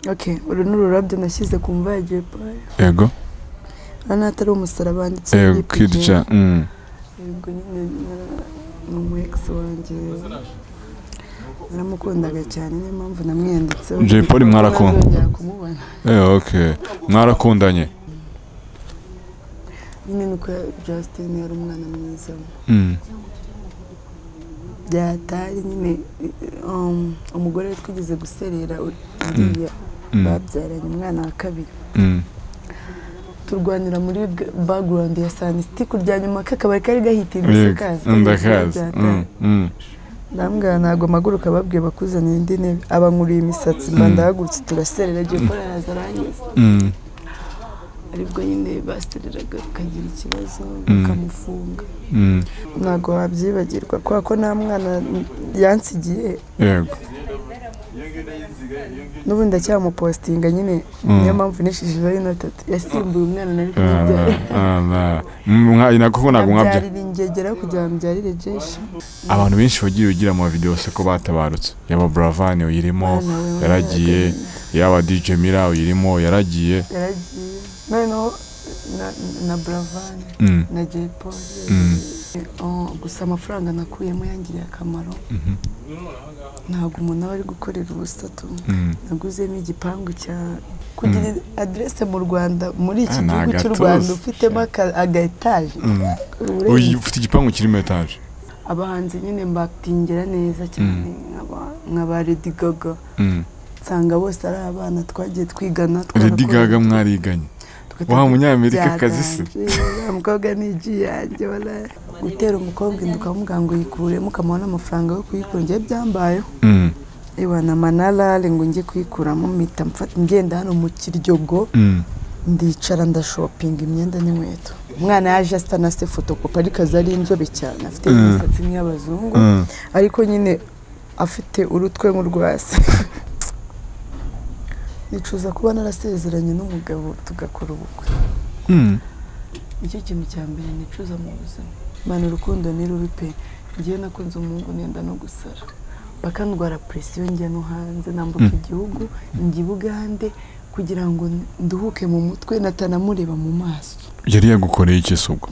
okay uru ni ururabyo nashyize ku mva ya jepayi yego hano hatari umusaraba handitse yego kirya mm. yego nyine ni umu egisi wanjye naramukundaga cyane niyo mpamvu namwiyanditseho Jay Polly mwarakunda? Ntazongera kumubona Eh, okay mwarakundanye nyine ni uko Justin yari umwana mwiza mm. byatari nyine um, umugore we twigeze guserera uri- Mm. uriya Mm. babyaranye umwana wa kabiri Mm. turwanira muri g- background ya sanisiti kurya nyuma kakabari kari gahitinze Yego, ndakazi Mm, mm. ndambwira ntabwo amaguruka babwiye bakuzanira indi ntebe abankuriye imisatsi mba Mm. ndahagurutse turaserera agiye gukora araza arangiza Mm. aribwo nyine basereraga bakagira ikibazo Mm. bakamufunga Mm. ntabwo wabyibagirwa kubera ko nta mwana yansigiye yego n'ubu ndacyamupositinga nyine Mm. niyo mpamvu nishishijeho inotatu yasimbuye umwana nari Ah, kumbyarira ah, ah. Mm, mwa- ina kuko ntabwo mwabya abyarira ingegera kugira ngo mbyarire jeshi abantu benshi bagiye ugira mu video se ko batabarutse yaba buravani uyirimo Mwana we, mwana yaragiye agahinda. yaba dj mira uyirimo yaragiye yaragiye noneho na, na buravani Mm, na jay paul Mm. Oh, gusa amafaranga nakuyemo yangiriye akamaro mhm, ntabwo umuntu aba ari gukorera ubusatu mm. naguzemo igipangu cya kugira aderese mu rwanda muri iki Ah, ni gihugu cy'u agatuza. rwanda ufitemo aka- aga etaje Mm. uburenganzira. Uyu ufite igipangu kirimo etaje abahanzi nyine mbatingira neza cyane nk'aba- nka ba lady gaga Mm. nsanga bose ari abana twagiye twigana lady twarakorana, gaga mwariganye tugataka- wa munyamerikakazi se byaganje uriya mukobwa ni igi yanjye wala- gutera umukobwa inda ukamubwira ngo yikuremo ukamuha n'amafaranga yo kuyikura njye byambayeho Mm, iwa na manarare ngo njye kuyikuramo mpita mfata ngenda hano mu kiryogo mm. ndicara ndashopinga imyenda n'inkweto umwana yaje asa na se fotokopi ariko aza ari inzobe cyane afite Mm. imisatsi nk'iy'abazungu Mm. ariko nyine afite urutwe nk'urwa se nicuza kuba narasezeranye n'umugabo tugakora ubukwe Mm. nicyo kintu cya mbere nicuza mu buzima mwana urukundo ni rubi pe ngewe nakunze umuhungu nenda no gusara bakandwara presiyo njya no hanze nambuka igihugu njya i bugande kugira ngo nduhuke mu mutwe natanamureba mu maso yari yagukoreye iki se ubwo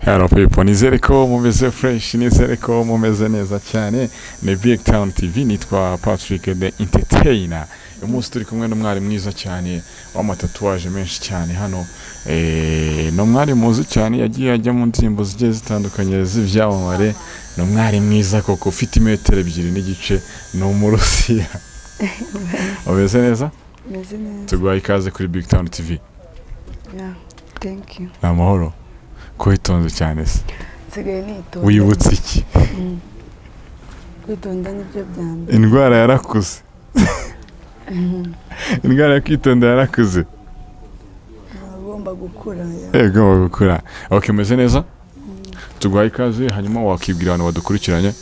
Hello people, nizere ko mumeze fresh, nizere ko mumeze neza cyane. Ni Big Town TV, nitwa Patrick the Entertainer. Uyu munsi turi kumwe n'umwari mwiza cyane w'amatatuwaje menshi cyane hano. Eh, ni umwari muzi cyane yagiye ajya mu ndirimbo zigiye zitandukanye z'ibyamamare. Ni umwari mwiza koko ufite imetero ebyiri n'igice, ni umurusiya. Umeze neza? meze neza Tuguha ikaze kuri Big Town TV. ya thank you Ni amahoro. Kwitonze cyane se. nsigaye nitonda Wibutse iki? Mm. kwitonda nibyo bya mbere Indwara yarakuze. Mhm. indwara yo kwitonda yarakuze Aba agomba gukura ya. yego bagukura ok meze neza tuguhaye ikaze hanyuma wakibwira abantu badukurikiranye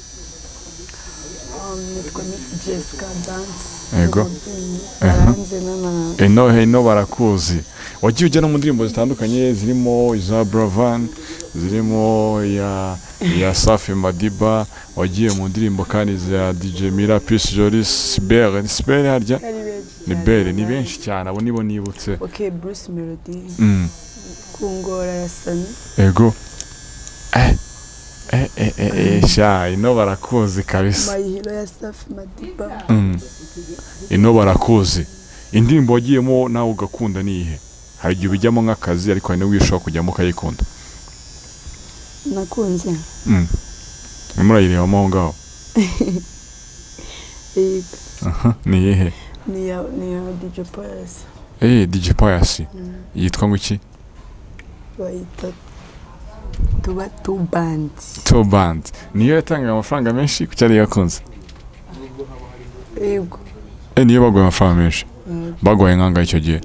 Um, nitwa Miss Jessica Dance Yego. umubyinnyi Aha. aranze n'abantu eno heno barakuzi wagiye ujya no mu ndirimbo zitandukanye zirimo iza buravan zirimo iya ya safi madiba wagiye mu ndirimbo kandi za dj mira pisi jolis sibere ni sibere harya ari benshi ni cyane. bere ni benshi cyane abo nibo nibutse ok bruce melody Mm, kungora ya sani ego eh eh eh eh eh sha ino barakuzi kabisa mayihiro ya safi madiba Mm. ino barakuzi indirimbo wagiyemo nawe ugakunda ni ihe hari igihe ubijyamo nk'akazi ariko hari n'uwishobora kujyamo ukayikunda nakunze Mm. urimo urayirebamo aho ngaho iyi Aha, ni iyihe ni ya ni ya dj pius eee dj pius Mm. yitwa ngo iki bayita tuba tubandi to band niyo yatangaga amafaranga menshi kuko yari yakunze yego Eh, niyo baguye amafaranga menshi Yego. baguye nk'angahe icyo gihe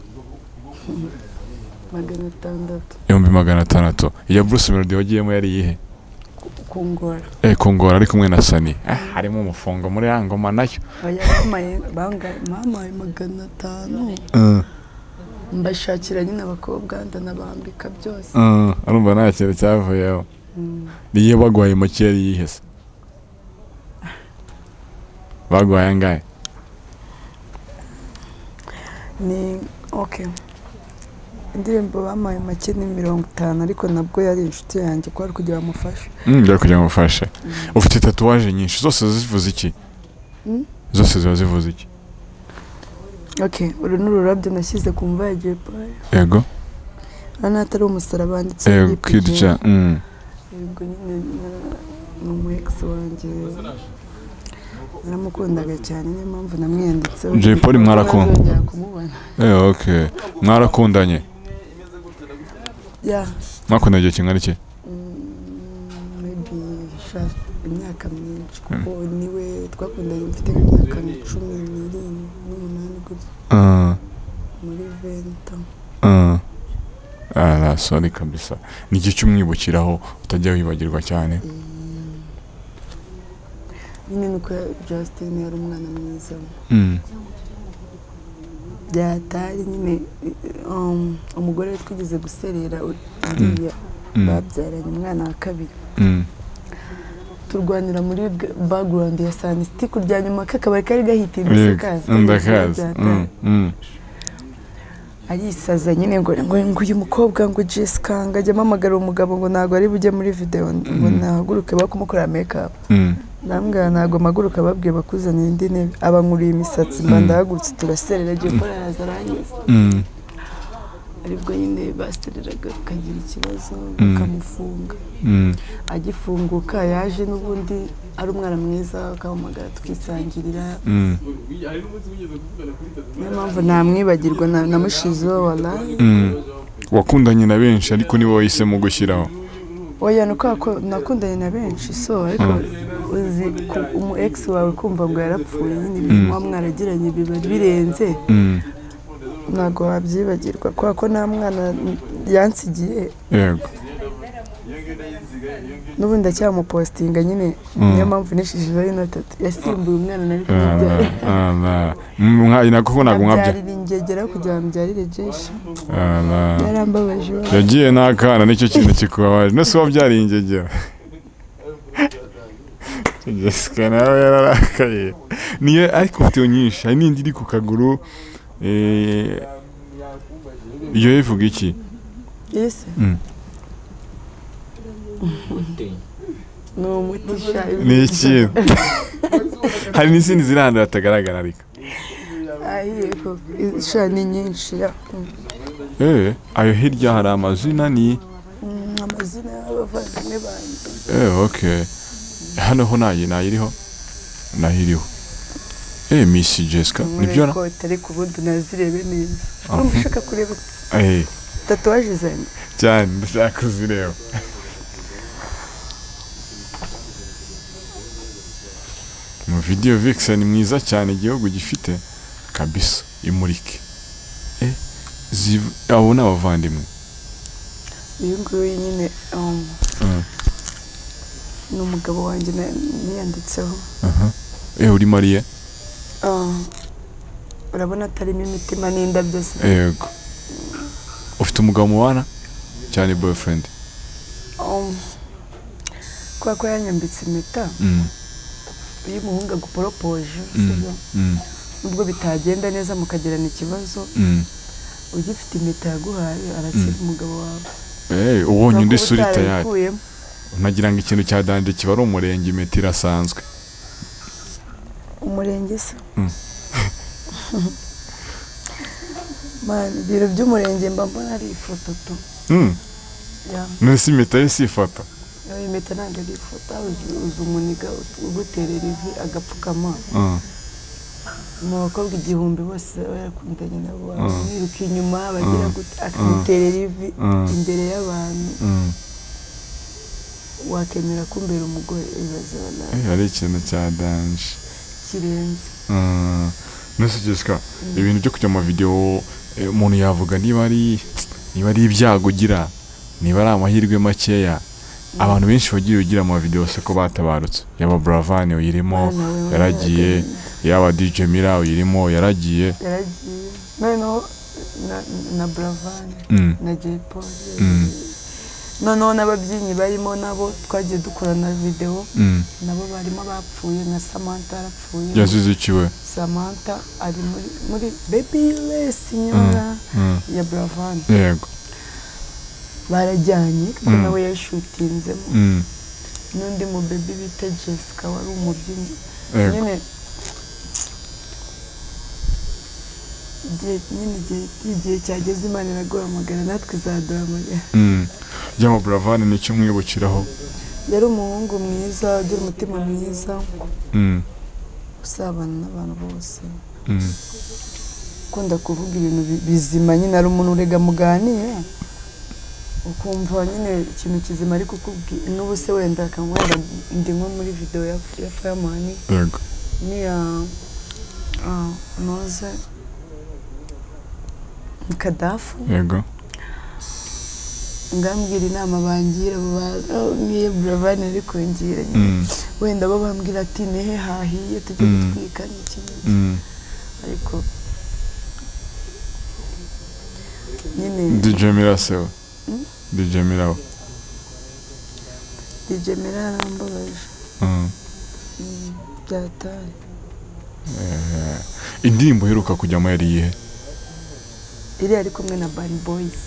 magana atandatu ibihumbi magana atandatu iya bruce melody wagiyemo yari iyihe ku- kungora eee kungora ari kumwe na sani ah, harimo umufungo muri ya ngoma nayo Oya, bampaye bangaye bampaye magana atanu mbashakira nyine abakobwa ndanabambika byose urumva nta kintu cyavuyeho Mm. niyo baguhaye make yari yihese baguhaye angahe ni oke indirimbo bampaye make ni mirongo itanu ariko nabwo yari inshuti yanjye ko ari kugira bamufashe Mm, njya kugira ngo ufashe Mm. ufite tatuwaje nyinshi zose ziba zivuze iki Mm? zose ziba zivuze iki oke uru ni ururabyo nashyize ku mva ya jay polly yego hano hatari umusaraba wanditse yego kidja mm. yego nyine na- ni umu egisi wanjye naramukundaga cyane niyo mpamvu namwiyanditseho Jay Polly mwarakunda? Ntazongera kumubona Eh, okay mwarakundanye ya mwakundanye igihe kingana iki Mm, maybe sha imyaka myinshi kuko niwe twakundanye mfite nk'imyaka cumi n'irindwi n'umunani gutya Ah, muri venta ah. Ah, sorry kabisa ni igihe cy'umwibukiraho utajya wibagirwa cyane Mm. nyine nuko Justin yari umwana mwiza mm. byatari nyine um, umugore we twigeze guserera uri- Mm. uriya Mm. babyaranye umwana wa kabiri Mm. turwanira muri g- background ya sanisitiku rya nyuma kakabari kari gahitindutse Yego, kazi ndakazi Byatari. Mm, mm. arisaza nyine ngo ngo ngo uyu mukobwa ngo Jessica ngo ajye amamagara umugabo ngo ntabwo ari bujye muri video ngo Mm. nahaguruke ba kumukorera make up Mm. ndambwira ntabwo mpaguruka babwiye bakuzanira indi ntebe abankuriye imisatsi mba Mm. ndahagurutse turaserera agiye gukora araza arangiza Mm. aribwo nyine basereraga akagira ikibazo Mm. bakamufunga Mm. agifunguka yaje n'ubundi ari umwana mwiza akamuhamagara tukisangirira Mm. niyo mpamvu ntamwibagirwa na- namushizeho waraye Mm. wakundanye na benshi ariko niwe wahisemo gushyiraho oya ni uko wako- nakundanye na benshi so ariko uzi ku- umu egisi wawe kumva ngo yarapfuye nyine ibintu Mm. muba mwaragiranye biba birenze Mm. ntabwo wabyibagirwa kubera ko nta mwana yansigiye yego n'ubundi ndacyamupositinga nyine Mm. niyo mpamvu nishijeho inotati yasimbuye umwana nari kumubyaye mwayi nako ko ntabwo mwabya abyarira ingegera kugira ngo ambyarire jeshi Ala. yarambabaje iwe. yagiye n'akana nicyo kintu kikubabaje nose wabyariye ingegera jessica nawe yararakaye niyo ariko video nyinshi hari n'indi iri ku kaguru eh, iyo ivuga iki Yes, Mm. ni umuti sha ni ikintu hari n'izindi ziri ahantu hatagaragara ariko ahiye koko sha ni nyinshi ya Mm. Eh, ayo hirya hari amazina ni Mm, amazina y'abavandimwe banjye Eh, okay. Hano ho nayi nayiriho. Nahiriho. Eh, Miss Jessica, nibyo na? Mureko tari ku bundi nazirebe neza Ah. urumva ushaka kureba Eh, tatuwaje zanjye cyane ndashaka kuzireba. Mu video Vixen ni mwiza cyane igihugu gifite kabisa imurike. Eh, ziv- abo ni abavandimwe. uyu nguyu nyine um, Mm. ni umugabo wanjye na- niyanditseho Aha. Eh, uri Mariye? Ah, urabona atarimo imitima n'indabyo se Yego. Ufite umugabo mubana? Cyane boyfriend. Um, kubera ko yanyambitse impeta Mm. iyo umuhungu aguporopoje Mm. sibyo? Mm. nubwo bitagenda neza mukagirana ikibazo Mm. ugifite impeta yaguhaye arakira umugabo wawe Eh, ubonye undi Kubera ko sura itayari utarayikuyemo. nagira ngo ikintu cya danje kiba ari umurenge imiti irasanzwe umurenge se Mm. Mani, ibiro by'umurenge mba mbona ari ifoto tu Mm, Ya, none si impeta ye si ifoto ya impeta ntabwo ari ifoto uzi- uzi umuniga ut- uguterera ivi agapfukama Mm, mu bakobwa igihumbi bose baba yarakundanye nabo Mm. biruka inyuma bagira Mm. gute akamuterera ivi Mm. imbere y'abantu mm. wakemera kumbera umugore ibibazo nawe Eh, ari ikintu cya danje kirenze Mm, none si Jessica ibintu byo kujya mu mavidewo eh, umuntu yavuga niba ari niba ari ibyago ugira niba ari amahirwe makeya abantu benshi bagiye ugira mu mavidewo se ko batabarutse yaba Bravani uyirimo Mwana we, yaragiye yaba DJ Mira uyirimo yaragiye yaragiye noneho na- na buravani Mm, na jay paul noneho n'ababyinnyi barimo nabo twagiye dukorana videwo Mm. nabo barimo abapfuye na samantha yarapfuye yazizikiwe samantha ari muri muri babyless nyora Mm. ya buravan yego barajyanye kuko Mm. nawe yayishutinzemo Mm. n'undi mu baby bita jessica wari umubyinnyi yego nyine igihe nyine igihe igihe cyageze imana iraguhamagara natwe izaduhamagara Mm. byaba buravani nicyo mwibukiraho yari umuhungu mwiza ugira umutima mwiza Mm. usabana n'abantu bose Mm. ukunda kuvuga ibintu bi- bizima nyine ari umuntu urega muganira ukumva nyine ikintu kizima ariko ukubwira n'ubu se wenda akaba wenda ndi nko muri videwo ya ya fayamani yego niya noze kadafu yego ngambwira inama bangira niyo buravani ari kungira nyine Mm. wenda bo bambwira ati nehe hahiye tujye Mm. gutwika n'iki n'iki Mm. ariko nyine dj mirase we Mm. dj mirawe DJ Mira yarambabaje Mm. Mm, byatari Eh, indirimbo iheruka kujyamo yari iyihe iriya ari kumwe na Bad Boys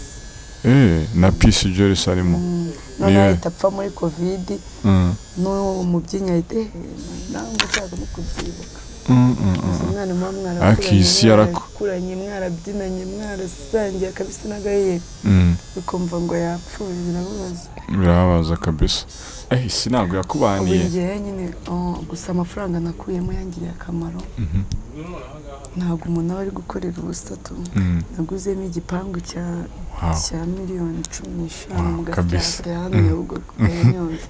Eh, na peace jolis arimo Mm, none Yeah. ahita apfa muri covid Mm. n'uwo mubyinnyi ahita "Eh, nange ushaka no kubyibuka Mm, mm, mm, gusa mm. umwana muba Akisi mwarakuranye yarako- mwarakuranye mwarabyinanye mwarasangiye akabisi n'agahiye Mm. ukumva ngo yapfuye birababaza birababaza kabisa eh isi ntabwo ubu yakubaniye ngewe nyine oh, gusa amafaranga nakuyemo yangiriye akamaro Mhm. ntabwo umuntu aba ari gukorera ubusatu Mm. naguzemo igipangu cya Wow. cya miliyoni cumi n'eshanu Wow, mu kabisa. gatsata hano nyabugogo kanyonza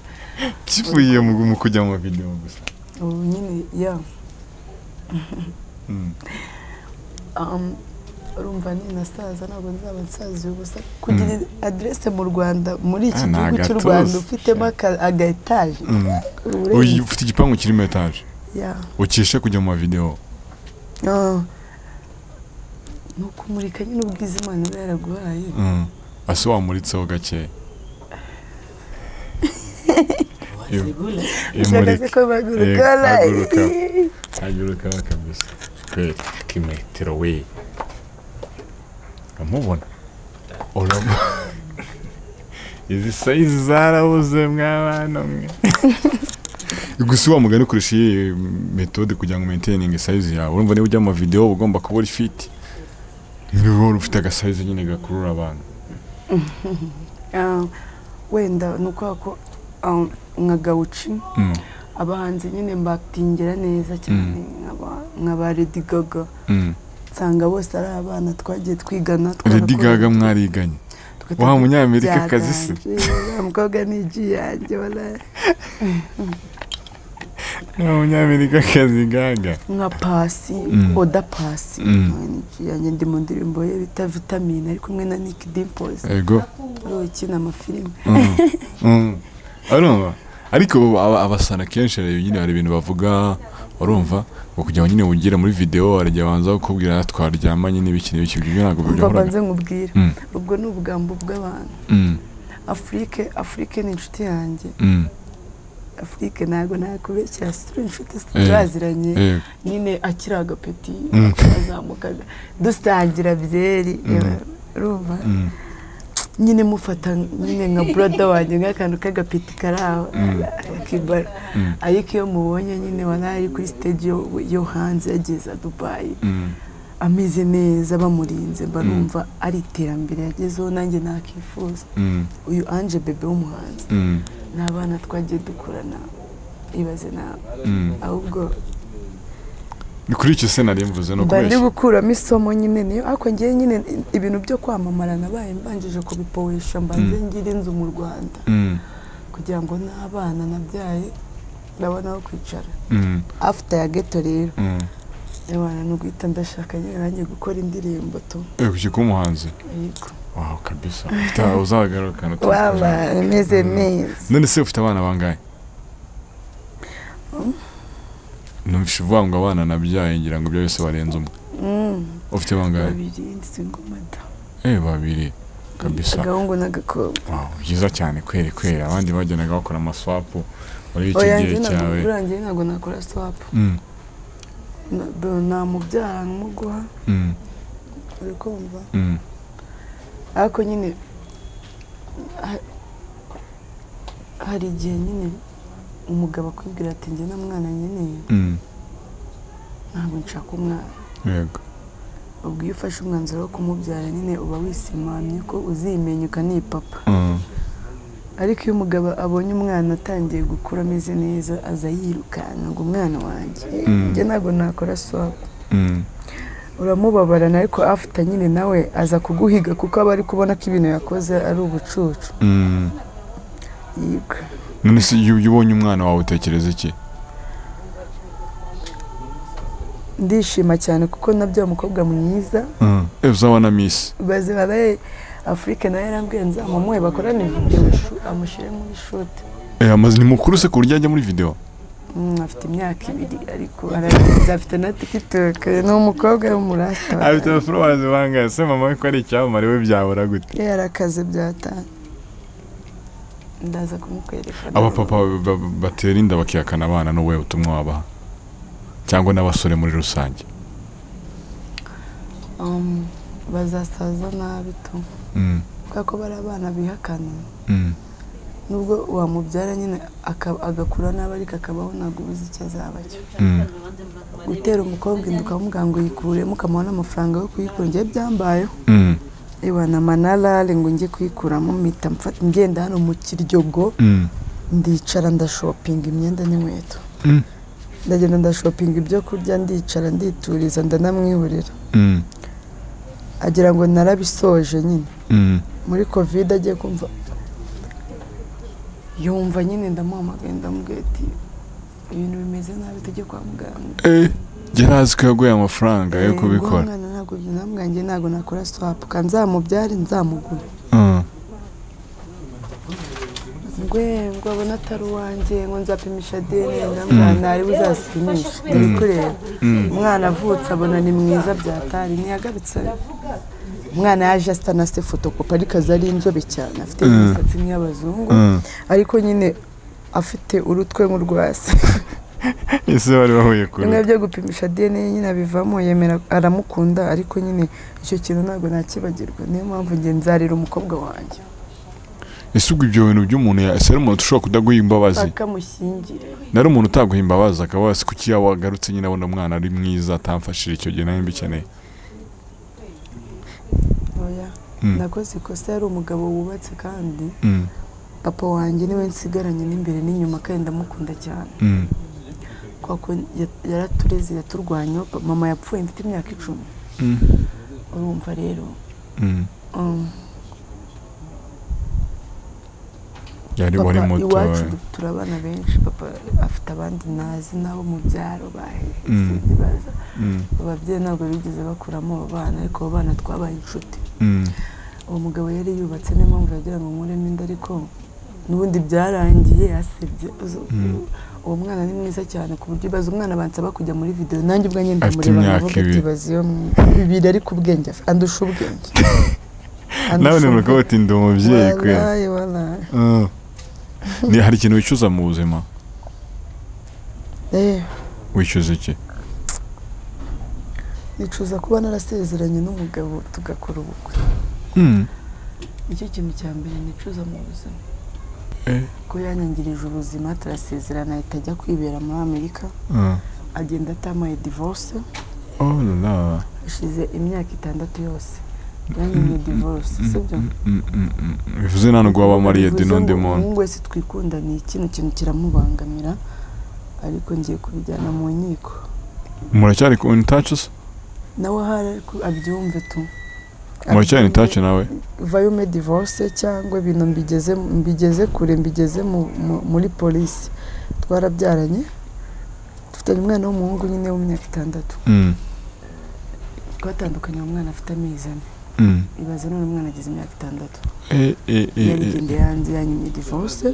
kivuye mu mu kujya mu video gusa ubu nyine ya Mm. um, urumva ni nasaza ntabwo nzaba nsaziye ubusa kugira aderese mu rwanda muri iki Ah, ni gihugu cy'u agatuza. rwanda ufitemo aka- aga etaje Mm. Uyu ufite igipangu kirimo etaje ya ukeshe kujya mu video Ah. ni ukumurika nyine ubwiza imana iba yaraguhaye Mm. ase wamuritseho gake ushagaze ko Eh, baguruka haguruka. aguruka kabisa kwe kimetero we amubona uramu izi sayizi zarabuze mwana mwe gusa wa mugani ukoresha iyi metode kugira ngo maintayininge sayizi yawe urumva niba ujya mu mavidewo uba ugomba kuba uri fiti niba wari ufite agasayizi nyine gakurura abantu Ah, wenda ni ukubera ko ah, nka gawuci Mm, abahanzi nyine mbakitingira neza cyane nk'aba- nka ba Lady Gaga mm. nsanga bose ari abana twagiye twigana Lady twarakora- Gaga mwariganye tugata- wa munyamerika kazi se Byarangiriye, uriya mukobwa ni igi yanjye wala- wa munyamerika kazi gaga nka pasi Mm. oda pasi Mm. nawe ni igi yanjye ndi mu ndirimbo ye bita vitamine ari kumwe na nick dimples ego ariwe ukina amafilime Mm. urumva ariko ubu aba- abasana kenshi rero nyine hari ibintu bavuga urumva ngo kugira ngo nyine wugere muri video barajya banza kukubwira twaryamanye n'ibiki n'ibiki ibyo ntabwo umva bihora banze nkubwire Mm, ubwo ni ubugambo bw'abantu mm, afurike afurike ni inshuti yanjye mm. afurike ntabwo nakubeshyira turi inshuti Eh. turaziranye Eh, nyine akiri agapeti Mm. akazamukaga dusangira byeri Mm. yewe, urumva mm, nyine mufata nyine nka burada wanjye nk'akantu k'agapeti kari aho Mm. akibara Mm. ariko iyo mubonye nyine wanari kuri stage yo, yo hanze yageza dubayi mm. ameze neza bamurinze mba Mm. numva ari iterambere yagezeho nanjye nakifuza Mm, uyu anje bebe w'umuhanzi mm, ni abana twagiye dukurana ibaze nawe mm. ahubwo Ni kuri icyo se nari mvuze no mba ndi kubeshya gukuramo isomo nyine niyo ariko ngewe nyine ibintu byo kwamamara nabaye mbanjije kubipowesha mbanze ngira inzu mu rwanda Mm, kugira ngo n'abana nabyaye ndabona aho kwicara mm, after ya geto rero mm. abana ni uguhita ndashaka nyine nanjye gukora indirimbo tu Eh, kuki kuba umuhanzi yego wawe kabisa ufite uzagarukana waba imeze neza none se ufite abana bangahe numvise uvuga ngo abana nabyaye ngira ngo ibyo byose barenze umwe Mm, ufite bangahe babiri ndi single mother eh babiri kabisa agahungu n'agakobwa Wow, byiza cyane kweri kweri abandi bagenda bakora amaswapu muri icyo oya gihe njye ntabwo cyawe urangiye ntabwo nakora swapu Mm, Na- do- namubyara nkamuguha mm, uri kumva mm. ariko nyine ha- hari igihe nyine umugabo akwibwira ati njye na mwana nkeneye Mm, ntabwo nshaka umwana yego ubwo iyo ufashe umwanzuro wo kumubyara nyine uba wisimamye ko uzimenya ukaniye papa Mm, ariko iyo umugabo abonye umwana atangiye gukura ameze neza aza yirukanka ngo umwana wanjye Mm. njye ntabwo nakora swapu mm. uramubabarana ariko afite nyine nawe aza kuguhiga kuko aba ari kubona ko ibintu yakoze ari ubucucu Mm. yiga none se iyo iyo ubonye umwana wawe utekereza iki ndishima cyane kuko nabyo umukobwa mwiza Mm. Eh, uzabona misi bazi babaye afurika nawe yarambwiye nzamumuhe bakorane videwo shu- amushyire muri shoti Eh, amazi ni mukuru se ku buryo ajya muri video Mm, afite imyaka ibiri ariko arabizi afite na tikitoke ni umukobwa w'umurasta followers bangahe se mama we ko ari icyamamare we byabura gute iyo yari akazi byatanga ndaza kumukwereka abapapa ba- ba- batera inda bakihakana abana n'ubuhe butumwa wabaha cyangwa n'abasore muri rusange Um, bazasaza nabi tu Mm, kubera ko bari abana bihakana mm, nubwo wamubyara nyine aka- agakura nabi ariko akabaho ntabwo ubuze icyo azaba cyo mm. gutera umukobwa inda ukamubwira ngo yikuremo ukamuha n'amafaranga yo kuyikura njye byambayeho Mm, iwa na manarare ngo njye kuyikuramo mpita mfa- ngenda hano mu kiryogo mm, ndicara ndashopinga imyenda n'inkweto mm, ndagenda ndashopinga ibyo kurya ndicara ndituriza ndanamwihurira mm, agira ngo narabisoje nyine mm. muri kovide agiye kumva yumva nyine ndamuhamagaye ndamubwira ati ibintu bimeze nabi tujye kwa muganga Eh, yari azi ko yaguye amafaranga yo Eh, kubikora guha umwana ntabwo byanambwanjye ntabwo nakora swapu kandi nzamubyare nzamuguye Mm, ngwe ngo abone atari uwanjye ngo nzapimisha dna ndambwira ntari buzazipimisha uri kureba mm, umwana avutse abona ni mwiza byatari ntiyagarutse umwana yaje asitanase fotokopi ariko aza ari inzobe cyane afite Mm. imisatsi nk'iy'abazungu mm. ariko nyine afite urutwe nk'urwasi ese bari bahuye bimwe kure byo gupimisha dna nyine abivamo yemera aramukunda ariko nyine icyo kintu ntabwo nakibagirwa niyo mpamvu njye nzarira umukobwa wanjye ese ubwo ibyo bintu by'umuntu ya- ese ari umuntu ushobora kudaguha imbabazi bakamushyingira nari umuntu utaguha imbabazi akaba wese kuki yawe wagarutse nyine abona umwana ari mwiza atamfashije icyo gihe nawe mbikeneye oya Mm, nakoze ikosa yari umugabo wubatse kandi mm, papa wanjye niwe nsigaranye n'imbere n'inyuma kandi ndamukunda cyane mm, kwa ko ya- yaratureze yaturwanya pa- mama yapfuye mfite imyaka icumi mm, urumva rero mm. um, yari wari papa muto iwacu du- turi abana benshi papa afite abandi nazi n'abo mu byaro bahetse Mm. baza Mm, ababyeyi ntabwo bigeze bakuramo abo bana ariko abo bana twabaye inshuti mm, uwo mugabo yari yubatse niyo mpamvu yagira ngo nkuremo inda ariko n'ubundi byarangiye yasebye Uzo- Mm. uwo mwana ni mwiza cyane ku buryo ibaza umwana bansaba kujya muri videwo nanjye ubwanjye Afite ndamureba imyaka ndavuga ati ibiri. baza iyo mwi- ibiri ariko ubwenge afi- andusha ubwenge nawe ni urugo uti ndi umubyeyi kuya walayi walayi Mm. Ni- hari ikintu wicuza mu buzima Eh, wicuza iki nicuza kuba narasezeranye n'umugabo tugakora ubukwe Mm, nicyo kintu cya mbere nicuza mu buzima Eh. ko yanyangirije ubuzima turasezerana ahita ajya kwibera muri amerika mm. agenda atamaye divorce Oh la la. hashize imyaka itandatu yose yanyimye divorce sibyo Mm, mm, mm, mm. bivuze nta nubwo waba mariye Bivuze n'undi ngo muntu umuhungu wese twikunda ni kino kintu kiramubangamira ariko ngiye kubijyana mu nkiko muracyari in touch se nawe ahari ariko abyumve tu muracyari in touch Abyumve, nawe vayo ume divorce cyangwa ibintu mbigeze mbigeze kure mbigeze mu- mu- muri polisi twarabyaranye dufitanye umwana w'umuhungu nyine w'imyaka itandatu Mm, twatandukanye uwo mwana afite amezi ane mm. ibaze none umwana agize imyaka itandatu Eh, eh, eh, eh. yarigendeye hanze yanyimye divorce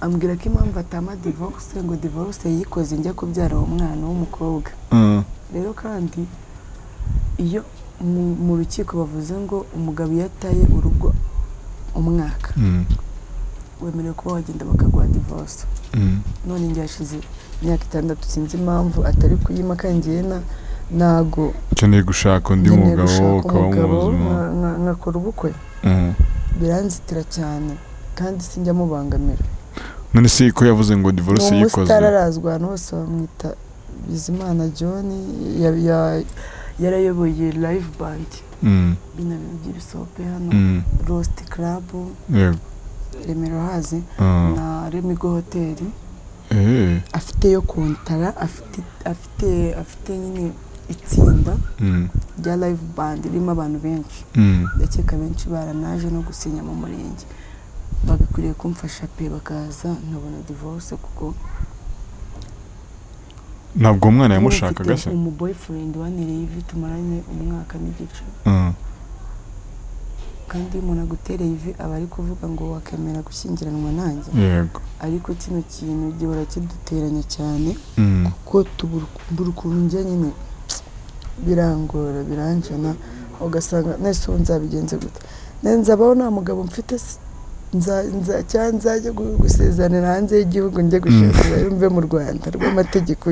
ambwira ko impamvu atama divorce ngo divorce yayikoze njya kubyara uwo mwana w'umukobwa Mm, rero kandi iyo mu, mu rukiko bavuze ngo umugabo iyo ataye urugo umwaka Mm, wemerewe kuba wagenda bakaguha divorce mm, none njye hashize imyaka itandatu sinzi impamvu atari kuyima kandi njyewe na ntago ukeneye gushaka undi nkeneye mugabo gushaka ukaba umuzima nka- nka- nkakora ubukwe Mm. biranzitira cyane kandi sinjya mubangamira none se ko yavuze ngo divorce ni yikoze umusitari arazwi ahantu hose bamwita bizimana john ya- ya- yarayoboye live band Mm, binabintu by'ibisope hano mm, rosti club yego remero hazi Ah, na remigo hoteli eh, afite yo kontara afite afite afite nyine itsinda mm, rya live band ririmo abantu benshi mm, ndakeka benshi baranaje no gusinya mu murenge bagakwiriye kumfasha pe bakaza nkabona divorce kuko ntabwo uwo mwana Ubu yamushakaga mfite se umuboyfriend waniriye ivi tumaranye umwaka n'igice Ah, kandi iyo umuntu agutereye ivi aba ari kuvuga ngo wakemera gushyingiranwa nanjye yego ariko kino kintu gihora kiduteranya cyane Mm, ko tubura ukuntu njya nyine birangora biranjana ugasanga nese ubu nzabigenze gute Ne- nzabaho nta mugabo mfite se? Nza- nza- cyangwa nzajya gu- gusezerana hanze y'igihugu njye gusezerana mve mu rwanda rw'amategeko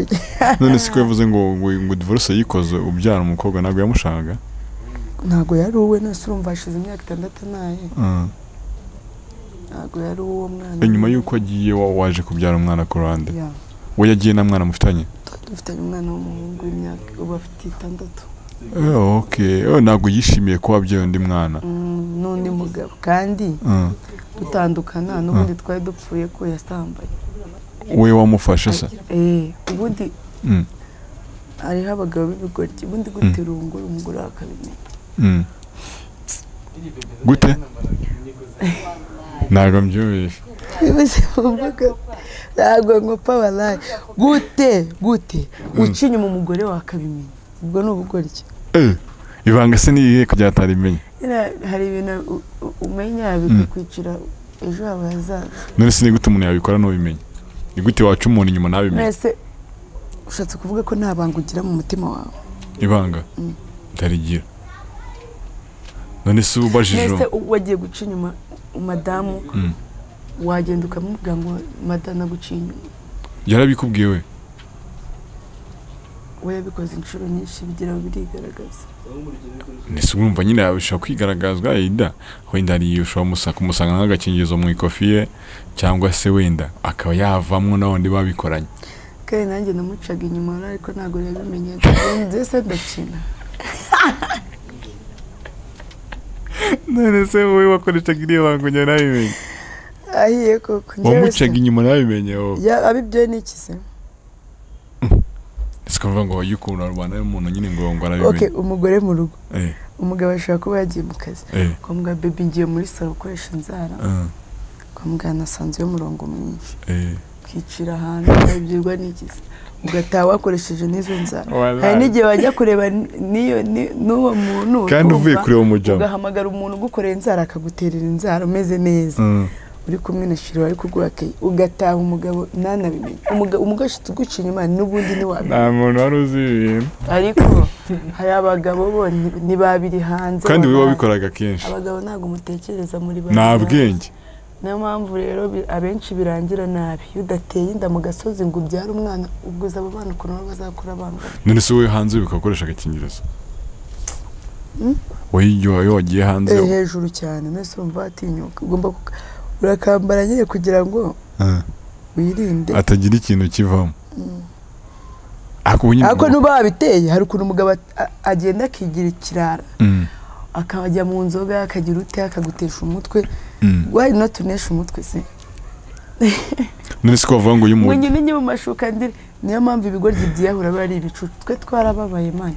none se ko yavuze ngo ngo ngo divorce yikoze ubyara umukobwa ntabwo yamushakaga ntabwo yari uwe nese urumva hashize imyaka itandatu naye Ah, ntabwo yari uwo mwana nyuma y'uko agiye wa- waje kubyara umwana ku ruhande Ya. we yagiye nta mwana mufitanye dufitanye umwana w'umuhungu w'imyaka ubu afite itandatu Eh, okay Eh, ntabwo yishimiye ko wabyaye undi mwana Mm, n'undi mugabo kandi Ah, dutandukana n'ubundi twari dupfuye ko yasambaye we wamufashe se Eh, ubundi Mm, hariho abagabo b'ibigoryi ubundi gutera urunguru umugore we akabimenya mm. gute ntabwo mbyumvishe bibuze mu mvugo ntabwo nkopa baraye gute gute uca inyuma umugore we akabimenya ubwo ni ubugoryi Eh, ibanga se n'iyihe ko ryatarimenya Nyine hari ibintu u- u- umenya bikakwicira ejo hawe hazaza none se ni gute umuntu yabikora ntubimenya ni gute waca umuntu inyuma ntabimenye mwese ushatse kuvuga ko nta banga ugira mu mutima wawe ibanga Mm. utarigira none se uba ubajije mbese uwo- wagiye guca inyuma madamu Mm. wagenda ukamubwira ngo madamu naguciye inyuma yarabikubwiye we we yabikoze inshuro nyinshi bigira aho birigaragaza ese urumva nyine yabishobora kwigaragazwa wenda wenda hari ushobora kumusa- kumusanga nk'agakingirizo mu ikofi ye cyangwa se wenda akaba yavamwo n'abandi babikoranye kandi nanjye namucaga inyuma ariko ntabwo yabimenyaga mbese ndakina none se wowe wakoreshaga iriya banga njya nabimenye ahiye koko njyewe se wamucaga inyuma nabimenye wowe Ya- abi ibyo ni iki se ese ukavuga ngo yikunda rubanda y'umuntu nyine ngo ok ngo arabimenye umugore mu rugo eh umugabo ashobora kuba yagiye mu kazi eh kwa muganga bebi ngiye muri salo gukoresha inzara ah, kwa muganga nasanze umurongo mwinshi eh ukicira ahantu ukabyirwa n'igihe ugataha wakoresheje n'izo nzara hari Wallahi. n'igihe wajya kureba n- n'iyo ni- n'uwo muntu kandi uvuye ukumva, kureba umujama ugahamagara umuntu ugukorera inzara akaguterera inzara umeze neza Mm, uri kumwe na shiro ari kuguhakeye ugataha umugabo ntanabimenye Umuga- umugabo ashitse uguca inyuma n'ubundi ntiwabimenya nta muntu wari uzi ibi bintu ariko hari abagabo bo ni- ni babiri hanze kandi we babiri. wabikoraga kenshi abagabo ntabwo mutekereza muri nta babiri bwenge hanze. niyo mpamvu rero bi- abenshi birangira nabi iyo udateye inda mu gasozi ngo ubyare umwana ubwo uzi abo bana ukuntu baba bazakura bangana none se wowe hanze ukakoresha agakingirizo Mm? wowe iyo iyo wagiye hanze Eh, hejuru cyane mwese urumva watinyuka ugomba kuka- urakambara nyine kugira ngo Ah, wirinde atagira ikintu kivamo ariko ubu nyine ariko n'uba wabiteye hari ukuntu umugabo at- a- agenda akigira ikirara Mm, akajya mu nzoga akagira ute akagutesha umutwe mm. why not tunesha umutwe se none se ko bavuga ngo iyo ngo umuntu nyine njye mu mashuka ndiri niyo mpamvu ibigoryi byiyahura biba ari ibicu twe twarababaye mani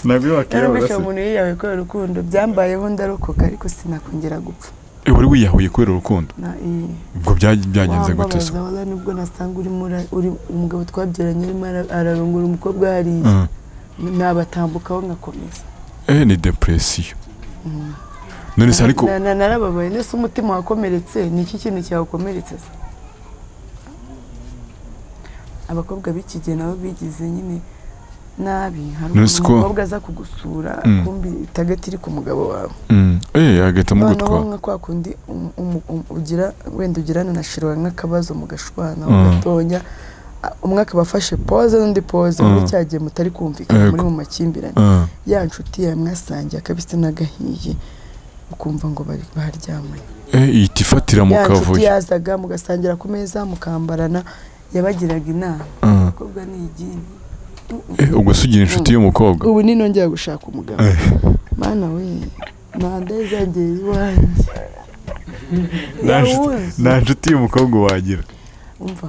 ntabwo iyo yarumvisha wakiyahura umuntu yiyahuye kubera urukundo byambayeho ndarokoka ariko sinakongera gupfa se wari wiyahuye kubera urukundo Na- eh, ubwo bya- byagenze gute se wambabaza wala nubwo nasanga urimo ura- uri umugabo twabyaranye arimo ara- ararongora umukobwa hariya Ah, nabatambukaho nkakomeza eh ni depresiyo none se ariko Na- na- narababaye nese umutima wakomeretse ni iki kintu cyawukomeretse se abakobwa b'iki gihe nabo bigize nyine nabi hari Nonese ko- umukobwa aza kugusura Mm. kumbi itagati iri ku mugabo wawe Mm. Eh, agahita amugutwa noneho nka kwa kundi um- um- um- ugira wenda ugirana na shirwa nk'akabazo mugashwana Mm. mugatonya a- umwe akaba afashe poze n'undi poze muri Mm. cya gihe mutari kumvikana muri Yego. mu makimbirane Ah. ya nshuti yawe mwasangiye akabisi n'agahiye ukumva ngo bari baharyamanye Eh, ihita ifatira mu ya nshuti kavuyo yazaga mugasangira ku meza mukambarana yabagiraga inama Ah. umukobwa ni igini Eh, ubwo se ugira inshuti y'umukobwa ubu ninongera gushaka umugabo Eh. mana we manda izagera iwanjye Nta nshuti- Yawuzi. nta nshuti y'umukobwa wagira umva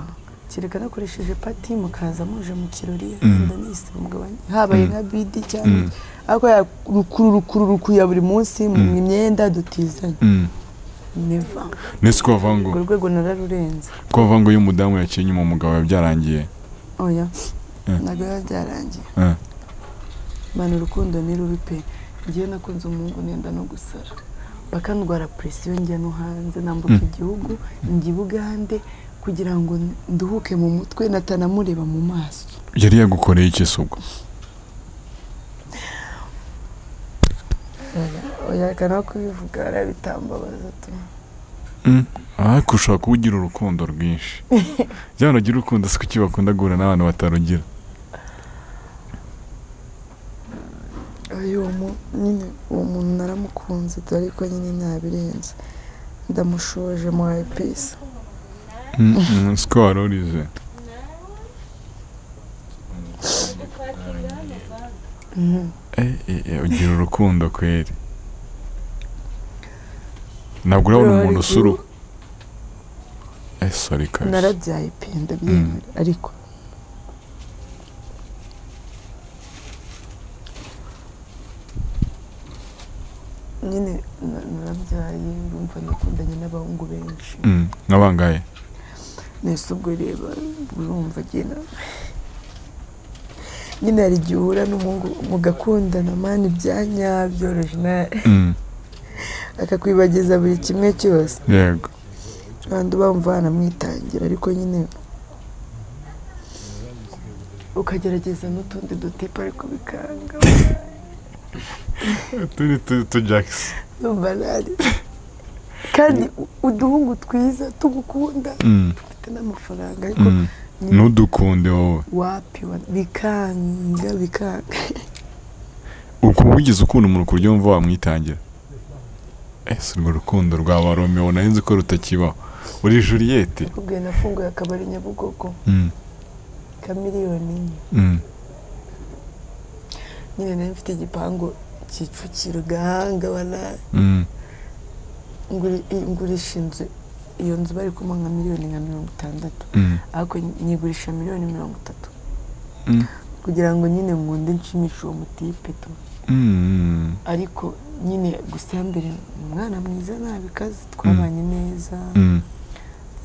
kereka nakoresheje pati mukaza muje mu kirori Mm. wenda nisiba umugabane habaye Mm. nka bidi cyangwa Mm. ariko ya rukuru rukuru rukuya buri munsi mu Mm. myenda dutizanye Mm. neva nese ko bavuga ngo urwo rwego nararurenze ko bavuga ngo iyo umudamu yaciye inyuma umugabo biba byarangiye oya Eh. ntabwo biba byarangiye Eh. mani urukundo ni rubi pe ngewe nakunze umuhungu nenda no gusara bakandwara presiyo njya no hanze nambuka Mm. igihugu njya i bugande kugira ngo nduhuke mu mutwe natanamureba mu maso yari yagukoreye iki se ubwo oya reka no kubivuga hariya bitambabaza tu Mm. ariko ushobora kuba ugira urukundo rwinshi byaba ugira urukundo si kuki bakunda guhura n'abantu batarugira ayo mu- nyine uwo muntu naramukunze dore ariko nyine ntabirenze ndamushoje muhaye pisi Mm, mm, si ko warurize Eh, eh, eh, ugira urukundo kweri ntabwo urabona umuntu usuru eh sorry kabisa narabyaye pe ndabyemera ariko nyine na- narabyaye urumva nakundanye n'abahungu benshi Mm, nk'abangahe nese ubwo reba urumva agena nyine hari igihe uhura n'umuhungu mugakundana mani bya nyabyo orijinali Mm, akakwibagiza buri kimwe cyose yego kandi bamva banamwitangira ariko nyine ukagerageza n'utundi dutipe ariko bikanga turi tujakisi numva nari kandi u- uduhungu twiza tugukunda dufite n'amafaranga ariko nyine ntudukunde wowe wapi wa- bikanga bikanga uko wigeze ukunda umuntu ku buryo wumva wamwitangira ese urwo rukundo rwaba romeo nari nzi ko rutakibaho uri juriyete ubwe nafunguye akabari nyabugogo Mm, ka miliyoni enye mm, nyine nari mfite igipangu kicukiro gahanga banari mm. Nguri- i- ngurisha inzu iyo nzu bari kumuha nka miliyoni nka mirongo itandatu Mm, ariko nyigurisha miliyoni mirongo itatu Mm. kugira ngo nyine nkunde nshimishe uwo mutipe tu mm, ariko nyine gusa iya mbere ni umwana mwiza nabi kazi twabanye neza mm,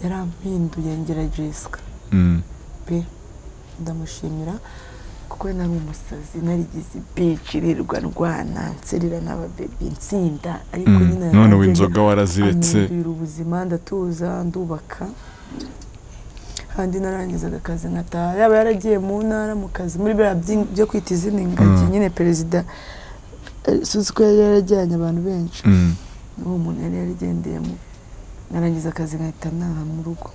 yarampinduye ngera jesica mm. pe ndamushimira kuko we nari umusazi narigize ibici rirwa ndwana nserera n'ababebi nsinda ariko Mm. nyine none yarangiye w'inzoga waraziretse ampindurira ubuzima ndatuza ndubaka kandi narangizaga akazi nkataha yaba yaragiye mu ntara mu kazi muri biriya by'ing- byo kwita izina ingagi Mm. nyine perezida eh, sinzi ko yari yarajyanye abantu benshi Mm, uwo muntu yari yarigendeyemo narangiza akazi nkahita ntaha mu rugo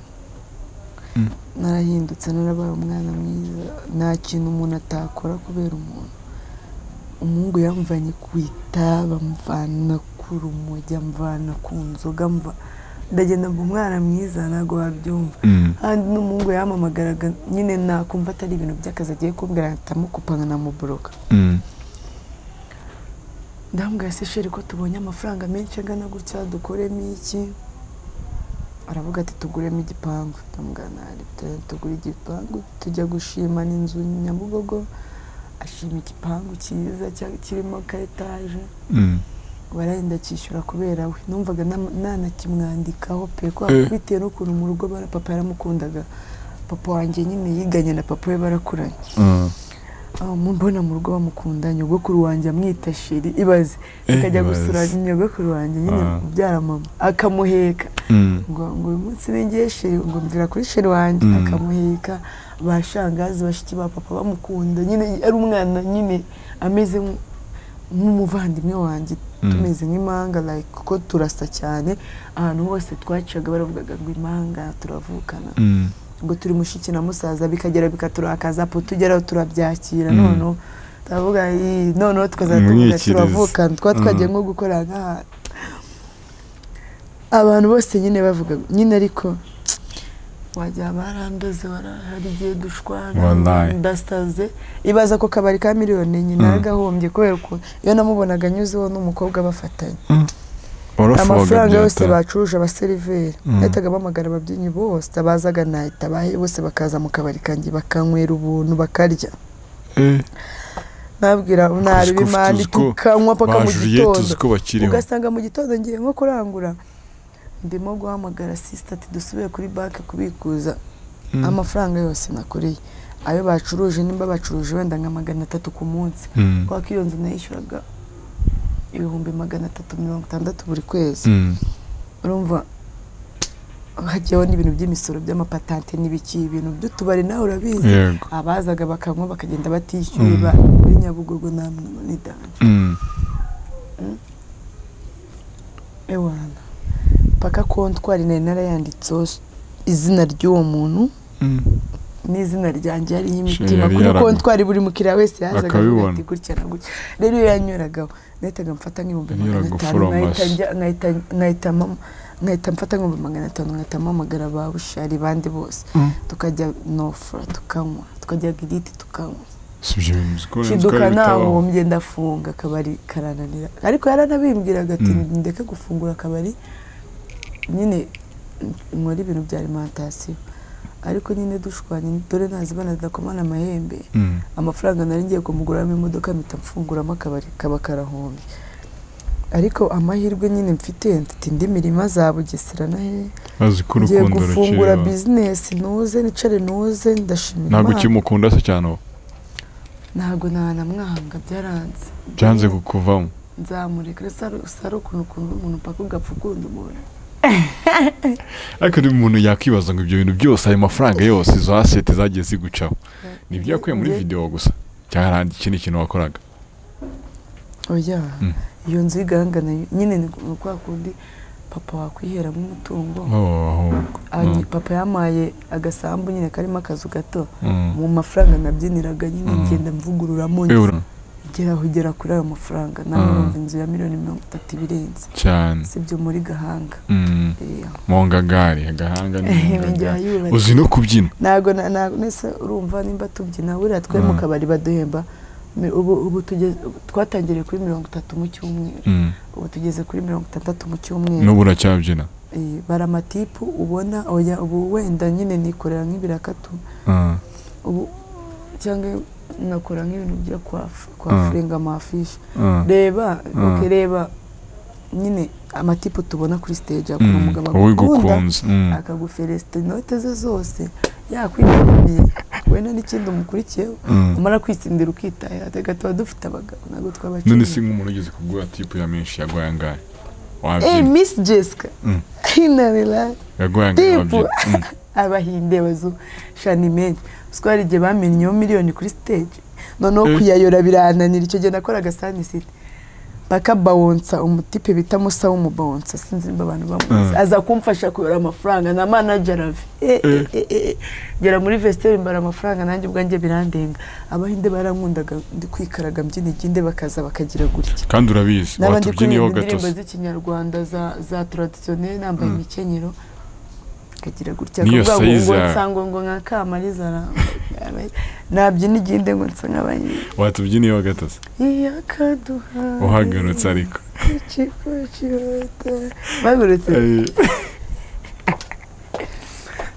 Mm. narahindutse narabaye umwana mwiza nta kintu umuntu atakora kubera umuntu umuhungu yamvanye ku itaba amvana ku rumogi amvana ku nzoga amva- ndagenda mba umwana mwiza ntabwo wabyumva mm. kandi n'umuhungu yamamagaraga nyine nakumva atari ibintu by'akazi agiye kumbwira ahitamukupa nkanamuburoka Mm, ndambwira se sheri ko tubonye amafaranga menshi angana gutya dukoremo iki aravuga ati tuguremo igipangu ndambwira ntari tu- tugure igipangu tujya gushima n'inzu nyabugogo ashima igipangu cyiza cya- kirimo ka etaje mm. barayenda akishyura kubera we numvaga nam- nanakimwandikaho pe kwa Eh. bitewe n'ukuntu mu rugo bara- papa yaramukundaga papa wanjye nyine yiganye na papa we barakuranye Ah, mbona mu rugo bamukunda nyogokuru wanjye amwita sheri ibaze akajya ibaze. gusura nyogokuru wanjye nyine Ah. ubyara mama akamuheka Mm. ngo ngo uyu munsi ningiye sheri ngo mvira kuri sheri wanjye Mm. akamuheka ba shangazi bashiki ba papa bamukunda nyine ari umwana nyine ameze nk- nk'umuvandimwe wanjye Mm. tumeze nk'imanga like kuko turasa cyane ahantu hose twacaga baravugaga ngo imanga turavukana Mm. ngo turi mushiki na musaza bikagera bikaturakaza po tugeraho turabyakira Mm. noneho turavuga "Ii, noneho tukazajya tuvuga Mwikiriza. turavukana twa twagiye Mm. nko gukora nk'aha abantu bose nyine bavuga nyine ariko wagira barandoze wara- hari igihe dushwana Wallahi. ndasaze ibaza ko kabari ka miliyoni nyine Mm. nagahombye kubera ukuntu iyo namubonaga anyuzeho n'umukobwa bafatanye Orofoga amafaranga yose byata. bacuruje abaseriveri Mm. bahitaga bahamagara ababyinnyi bose abazaga nahita bahe bose bakaza mu kabari kanjye bakanywera ubuntu bakarya Eh, nabwira nareba Tuzi ko- imandi tuzi ko tukanywa paka mu bajuriye gitondo tuzi ko bakiriho ugasanga mu gitondo ngiye nko kurangura ndimo guhamagara sisita ati dusubire kuri banki kubikuza Mm. amafaranga yose nakoreye ayo bacuruje nimba bacuruje wenda nka magana atatu ku munsi Mm. kubera ko iyo nzu nayishyuraga ibihumbi magana atatu mirongo itandatu buri kwezi Mm. urumva hajyaho n'ibintu by'imisoro by'amapatante n'ibiki ibintu by'utubari nawe urabizi yego abazaga bakanywa bakagenda batishyuye Mm. ba- muri nyabugogo namwe nidanje Mm. ewana paka kontwari nari narayanditseho s- izina ry'uwo muntu Mm. n'izina ryanjye hariho Sheri imitima yari kuri yaragu- kontwari buri mukiriya wese yazaga avuga Akabibona. ati gutya na gutya rero iyo yanyuragaho nahitaga mfata nk'ibihumbi magana Yanyuraga atanu nkahita uforomaje. njya- nkahita- nkahita mama- nkahita mfata nk'ibihumbi magana atanu nkahita mpamagara ba bushari bandi bose Mm. tukajya nofura tukanywa tukajya giriti tukanywa Si ibyo bintu uzi ko wenda shiduka twari bitabaho. nahombye ndafunga akabari karananira ariko yaranabimbwiraga ati Mm. ndeke gufungura akabari nyine nkora ibintu bya alimantasiyo ariko nyine dushwanye dore ntazibana zidakomana amahembe Mm. amafaranga nari ngiye kumuguramo imodoka mpita mfunguramo akabari kaba karahombye ariko amahirwe nyine mfite mfite indi mirima za bugesera na hehe bazi ko ngiye urukundo gufungura rukiriho bizinesi nuze nicare nuze ndashimira ntabwo Imana. ukimukunda se cyane ubu ntabwo ntanamwanga byaranze byanze kukuvamo nzamureka si ari ukuntu ukunda umuntu mpaka ugapfa ukunda umuntu ariko ni umuntu yakwibaza ngo ibyo bintu byose ayo mafaranga yose izo asete zagiye zigucaho ni ibyo yakuye muri Njye- videwo gusa cyangwa hari ikindi kintu wakoraga oya Mm. iyo nzu y'igahangana nyine ni ni kwa kundi papa wakwiheramo umutungo Oh, ahubwo. Anyi- Mm. papa yamaye agasambu nyine karimo akazu gato Mm. mu mafaranga nabyiniraga nyine Mm. ngenda mvugururamo Eh, ura- ngera aho ugera kuri ayo mafaranga Mm. namurumva inzu ya miliyoni mirongo itatu ibirenze cyane sibyo muri gahanga Mm. Eh, aho. mu ngagari agahanga ni mu Njya ngagari yubatse. uzi no kubyina ntabwo na- ntabwo nese urumva nimba tubyina buriya twe mu Mm. kabari baduhemba Mi- ubu ubu tugeze twatangiriye kuri mirongo itatu mu cyumweru Mm. ubu tugeze kuri mirongo itandatu mu cyumweru n'ubu uracyabyina Eh, bari amatipu ubona oya ubu wenda nyine nikorera nk'ibirakatu Ah. ubu cyangwa nakora nk'ibintu byo kwafu- Mm. kwafuringa amafishi Ah. reba Mm. ok, reba nyine amatipu tubona kuri stage akora Mm. umugabo wowe agukunda gukunze Mm. akaguferesita inote ze zose yakwitabiye wenda n'ikindi umukurikiyeho Mm. umara kwitsindira ukitahira reka tuba dufite abagabo ntabwo twabakiri none se nk'umuntu ugeze kuguha tipu ya menshi yaguhaye angahe Eh, wabyina miss jessica Mm. inarira yaguhaye angahe Tipu. wabyina Mm. abahinde bazushanimenti usiko hari igihe bamennyeho miliyoni kuri stage noneho Eh. kuyayora birananira icyo gihe nakoraga sanisiti paka bawonsa umutipe bita musa w'umubawonsa sinzi niba abantu bamuzi Mm. aza kumfasha kuyora amafaranga na manager ave Eh, eh, eh, eh. ngera muri vestiaire mbara amafaranga nanjye ubwanjye birandenga abahinde barankundaga ndi kwikaraga mbyina iginde bakaza bakagira gutya kandi urabizi n'abandi watubyiniyeho kuririmba indirimbo gatose z'ikinyarwanda za za traditionnel nambaye Mm. imikenyero akagira gutya N'iyo akavuga ngo ngo size- nsanga ngo nka kamariza aramba nabyina iginde ngo nsa nk'abanyine watubyiniyeho gatose iyakaduha uhagurutse ariko ikikukihuta bagurutse Eh,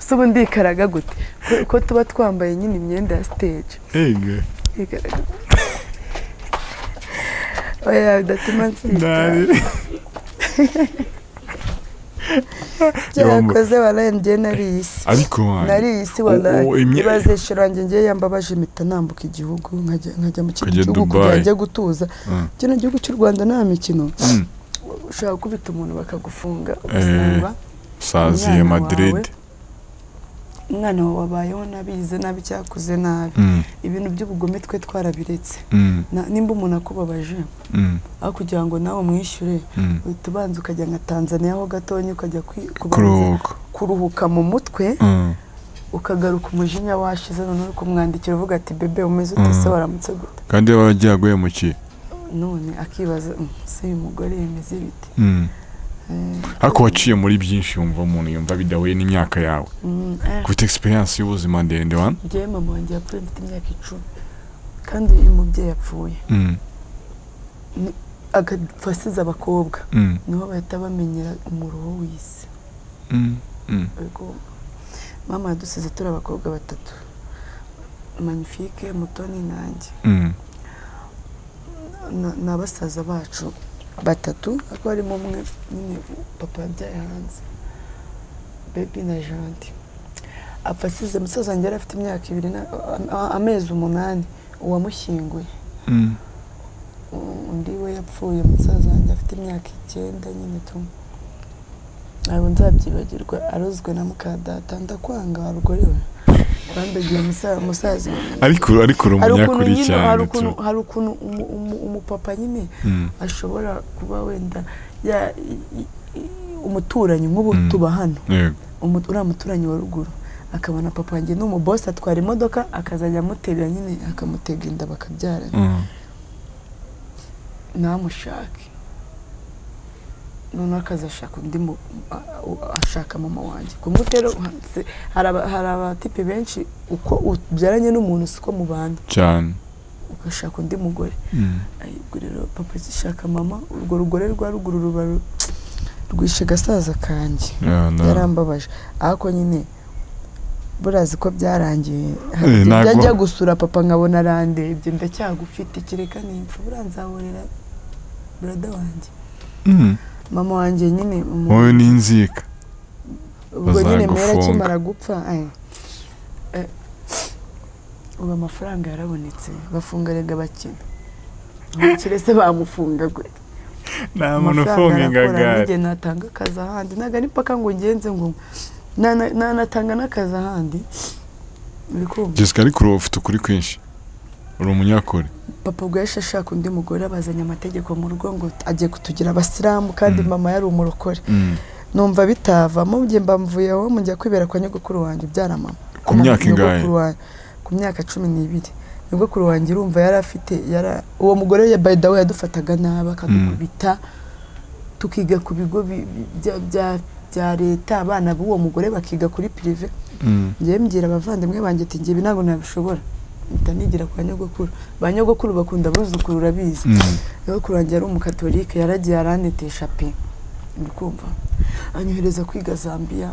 si ubu ndikaraga gute Ko- ko tuba twambaye nyine imyenda ya stage ege Ndikaraga. oya udatuma nsita ndari ibyo yakoze waraye njye nari iyi si ariko nari iyi si waraye ibaze shira wanjye ngiye yambabaje impeta nambuka igihugu nkajya nkajya mu kindi Ukajya gihugu Dubai. kugira njye gutuza Mm. kino gihugu cy'u rwanda nta mikino Mm. ushobora gukubita umuntu bakagufunga Eh. ugasanga saziye Umwana madrid umwana wawe abayeho nabi yize nabi cyakuze nabi Mm, ibintu by'ubugome twe twarabiretse mm, Na- nimba umuntu akubabaje mm, aho kugira ngo nawe umwishyure mm. uhita ubanza ukajya nka tanzaniya ho gatonya ukajya kwi- kubanza kuruhuka kuruhuka mu mutwe Mm, ukagaruka umujinya washize none uri kumwandikira uvuga ati bebe umeze ute se Mm. waramutse gute kandi iyo waragiye aguye mu ki none akibaza "Mm, se uyu mugore yemeze bite Mm. Eh, ariko waciye muri byinshi yumva umuntu yumva bidahuye n'imyaka yawe mm, eh, ufite egisperiyanse y'ubuzima ndende wa njyewe mama wanjye yapfuye mfite imyaka icumi kandi uyu mubyeyi yapfuye Mm, agapfa asize abakobwa mm, niho bahita bamenyera umuruho w'isi mm, mm. Ubwo mama yadusize turi abakobwa batatu manifike mutoni nanjye Mm, Na- ni abasaza bacu batatu ariko harimo umwe nyine papa yabyaye hanze bebi na janti apfa asize musaza wanjye yari afite imyaka ibiri na- a- a- amezi umunani uwamushyinguye mm, U- undi we yapfuye musaza wanjye afite imyaka icyenda nyine tu ntabwo nzabyibagirwa arozwe na muka data ndakwanga warugore we wandagiye musaza musaza ariko ariko hari urumunyakuri ukuntu nyine hari cyane tu ukuntu hari ukuntu umu- umu- umupapa nyine Mm, ashobora kuba wenda ya- i- i- i- umuturanyi nk'ubu Mm. tuba hano yego umu- uriya muturanyi wa ruguru akabona papa wanjye ni umubosi atwara imodoka akazajya amutega nyine akamutega inda bakabyarana Mm, ntamushake noneho akazashaka undi mu- a- a- ashaka mama wanjye ku mbuto rero uhatse- hari aba- hari abatipe benshi uko ubyaranye n'umuntu siko mubana cyane ugashaka undi mugore Mm, Ay, ubwo rero papa agishaka mama urwo rugore rwa ruguru ruba ru- rwishe agasaza kanjye yeah, no. yarambabaje ariko nyine burazi ko byarangiye Hari Eh, igihe njya ntabwo- njya gusura papa nkabona arandebye ndacyagufite kireka nimpfa buranzahurira burada wanjye Mm, mama wanjye nyine umu- wowe ni inzika ubwo nyine mera bazagufunga. akimara gupfa ay, eh, ubu amafaranga yarabonetse bafunga rega bakina umukire se bamufunga gwe nta amafaranga arakora n'igihe natanga akazi ahandi ntabwo ari mpaka ngo ngenze ngo nana- nanatanga n'akazi ahandi uri kumva jessica ariko uri ufite ukuri kwinshi uri umunyakuri papa ubwo yahise ashaka undi mugore abazanye amategeko mu rugo ngo agiye kutugira abasilamu kandi Mm. mama yari umurokore Mm. numva bitavamo njye mba mvuye aho njya kwibera kwa nyogokuru wanjye ubyara mama ku myaka ingahe Nyogokuru wa- ku myaka cumi n'ibiri nyogokuru wanjye urumva yari afite yara- uwo mugore ya bayidawe yadufataga nabi akadukubita tukiga ku bigo bi- bi- bya- bya- bya leta abana b'uwo mugore bakiga kuri pirive Mm, njyewe mbwira abavandimwe banjye ati njyewe ntabwo nabishobora mpita nigira kwa nyogokuru ba nyogokuru bakunda abuzukuru urabizi mm, nyogokuru wanjye yari umukatolike yaragiye arandetesha pe uri kumva anyohereza kwiga zambia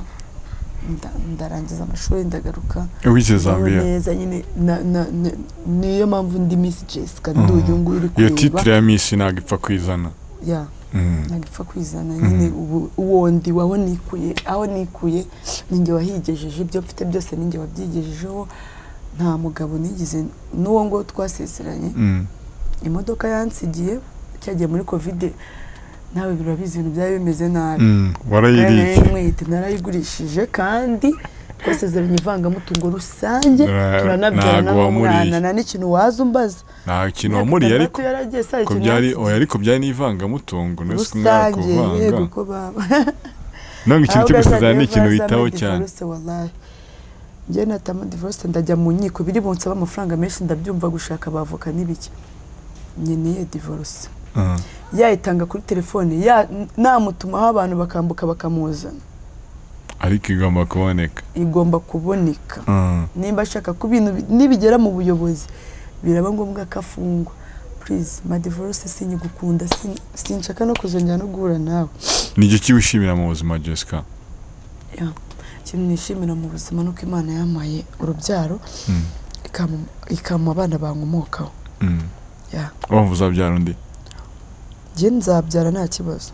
nda- ndarangiza amashuri ndagaruka wize Yewe zambia neza nyine na- na- na- niyo mpamvu ndi misi jessica Mhm. ndi uyu nguyu uri iyo kuyumva titire ya misi ntabwo ipfa kwizana ya Mm, ntabwo ipfa kwizana nyine ubu uwo ndi waho nikuye aho nikuye ninjye wahigejeje ibyo mfite byose ninjye wabyigejejeho nta mugabo nigize n'uwo ngo twasezeranye mm, imodoka yansigiye cyagiye muri kovide nawe birabizi ibintu byari bimeze nabi mm, warayiriye narayimwite narayigurishije kandi twasezeranye ivangamutungo rusange Ra- turanabyarana ntago n'umwana wamuriye. nta n'ikintu waza umbaza nta kintu wamuriye ariko Imyaka itandatu yaragiye saa ko ikintu byari yasize. oya ariko byari n'ivangamutungo nari si kumwaka rusange kuvanga yego ko baba ntabwo ikintu cyo Ahubwo gusezerana azajya ni ikintu avazamo bitaho cyane divorce, wallahi. njye natama divorce ndajya mu nkiko biri bunsaba amafaranga menshi ndabyumva gushaka abavoka n'ibiki nkeneye divorce Mm, yayitanga kuri telefone ya- namutumaho abantu bakambuka bakamuzana ariko igomba kuboneka igomba kuboneka Mm, nimba ashaka ku bintu bi- nibigera mu buyobozi biraba ngombwa ko afungwa purize madivorose sinyigukunda sin- sinshaka no kuzongera no guhura nawe ni iki wishimira mu buzima jessica Ya. ikintu nishimira mu buzima ni uko imana yamaye urubyaro Mm, ikampa- ikampa abana bankomokaho mm. Ya. wumva uzabyara undi njye nzabyara nta kibazo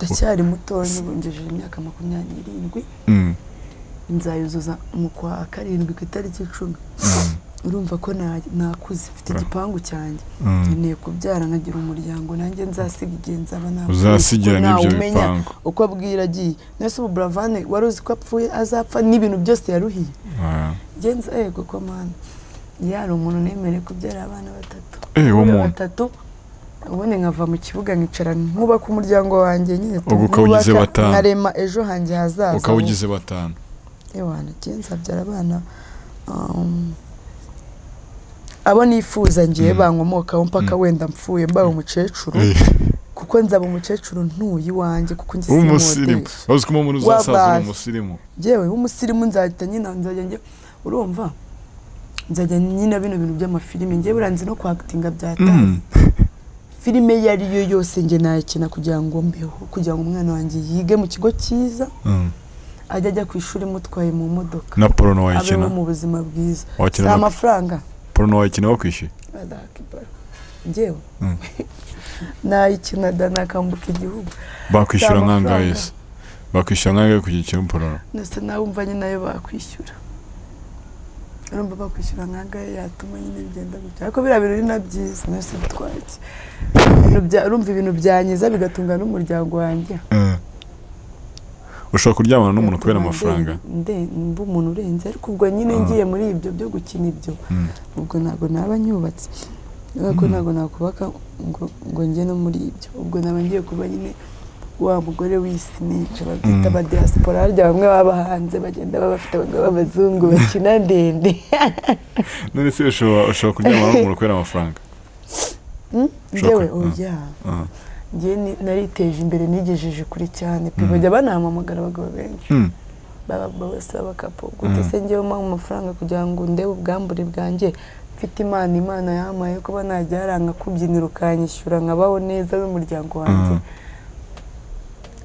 ndacyari mutoya nibungejeje imyaka makumyabiri n'irindwi Mm, nzayuzuza mu kwa karindwi ku itariki icumi urumva ko na- nakuze mfite igipangu cyanjye mm. nkeneye kubyara nkagira umuryango nanjye nzasiga igihe nzaba nakuze uzasigira kuko n'ibyo ntawumenya bipangu uko abwira agiye nese ubu buravane wari uzi ko apfuye azapfa n'ibintu byose yaruhiye Ah. genza yego ko mana yari umuntu nemerewe kubyara abana batatu Eh, uwo muntu. batatu ubundi nkava mu kibuga nkicara nkubaka umuryango wanjye nyine Ubwo ukaba ugize tuwubaka, batanu. nkarema ejo hanjye hazaza ukaba ugize batanu ewana genza abyara abana um, abo nifuza ngiye Mm. bankomokaho mpaka Mm. wenda mpfuye mbaye umukecuru kuko nzaba umukecuru ntuye iwanjye kuko njye w'umusirimu simwodeje wazi ko umuntu uzasaza uri Wabaye. umusirimu yewe umusirimu nzahita nyina nzajya njya urumva nzajya nyina bino bintu by'amafilime njye buranzi no kwakitinga byataye Mm. filime iyo ari yo yose njye nayikina kugira ngo mbeho kugira ngo umwana wanjye yige mu kigo cyiza Mm. ajye ajya ku ishuri mutwaye mu modoka na porono abeho wayikina mu buzima bwiza si wakina na amafaranga porono wayikina wakwishyuye Allahu Akbar. njyewe Mm. nayikina da nakambuka igihugu bakwishyura Si amafaranga. nk'angahe se bakwishyura nk'angahe ku giciro porono ndetse nawe umva nyine nayo bakwishyura urumva bakwishyura nk'angahe yatuma nyine bigenda gutya ariko biriya bintu ni na byiza mwese twaki Ibintu bya- urumva ibintu byanyiza bigatunga n'umuryango wanjye Mm. ushobora kuryamana n'umuntu kubera Bituma amafaranga nde- nde- mba umuntu urenze ariko ubwo nyine Ah. ngiye muri ibyo byo gukina ibyo Mm. ubwo ntabwo naba nyubatse ariko Mm. ntabwo nakubaka ngo ngo njye no muri ibyo ubwo naba ngiye kuba nyine wa mugore w'isinica babyita Mm. ba diaspora harya bamwe baba hanze bagenda baba bafite abagabo b'abazungu bakina ndende none se ushobora ushobora kuryamana n'umuntu kubera amafaranga Hmm? Shoka. ngewe Ah. oya Ah. ngewe ni- nariteje imbere nigejeje kure cyane pe Mm. bajya banahamamagara abagabo benshi Mm. baba babasaba kapo gute Mm. se ngewe mpa amafaranga kugira ngo ndebe ubwambure bwanjye mfite imana imana yampaye kuba najya haranga kubyinira ukanyishyura nkabaho neza n'umuryango wanjye Mm.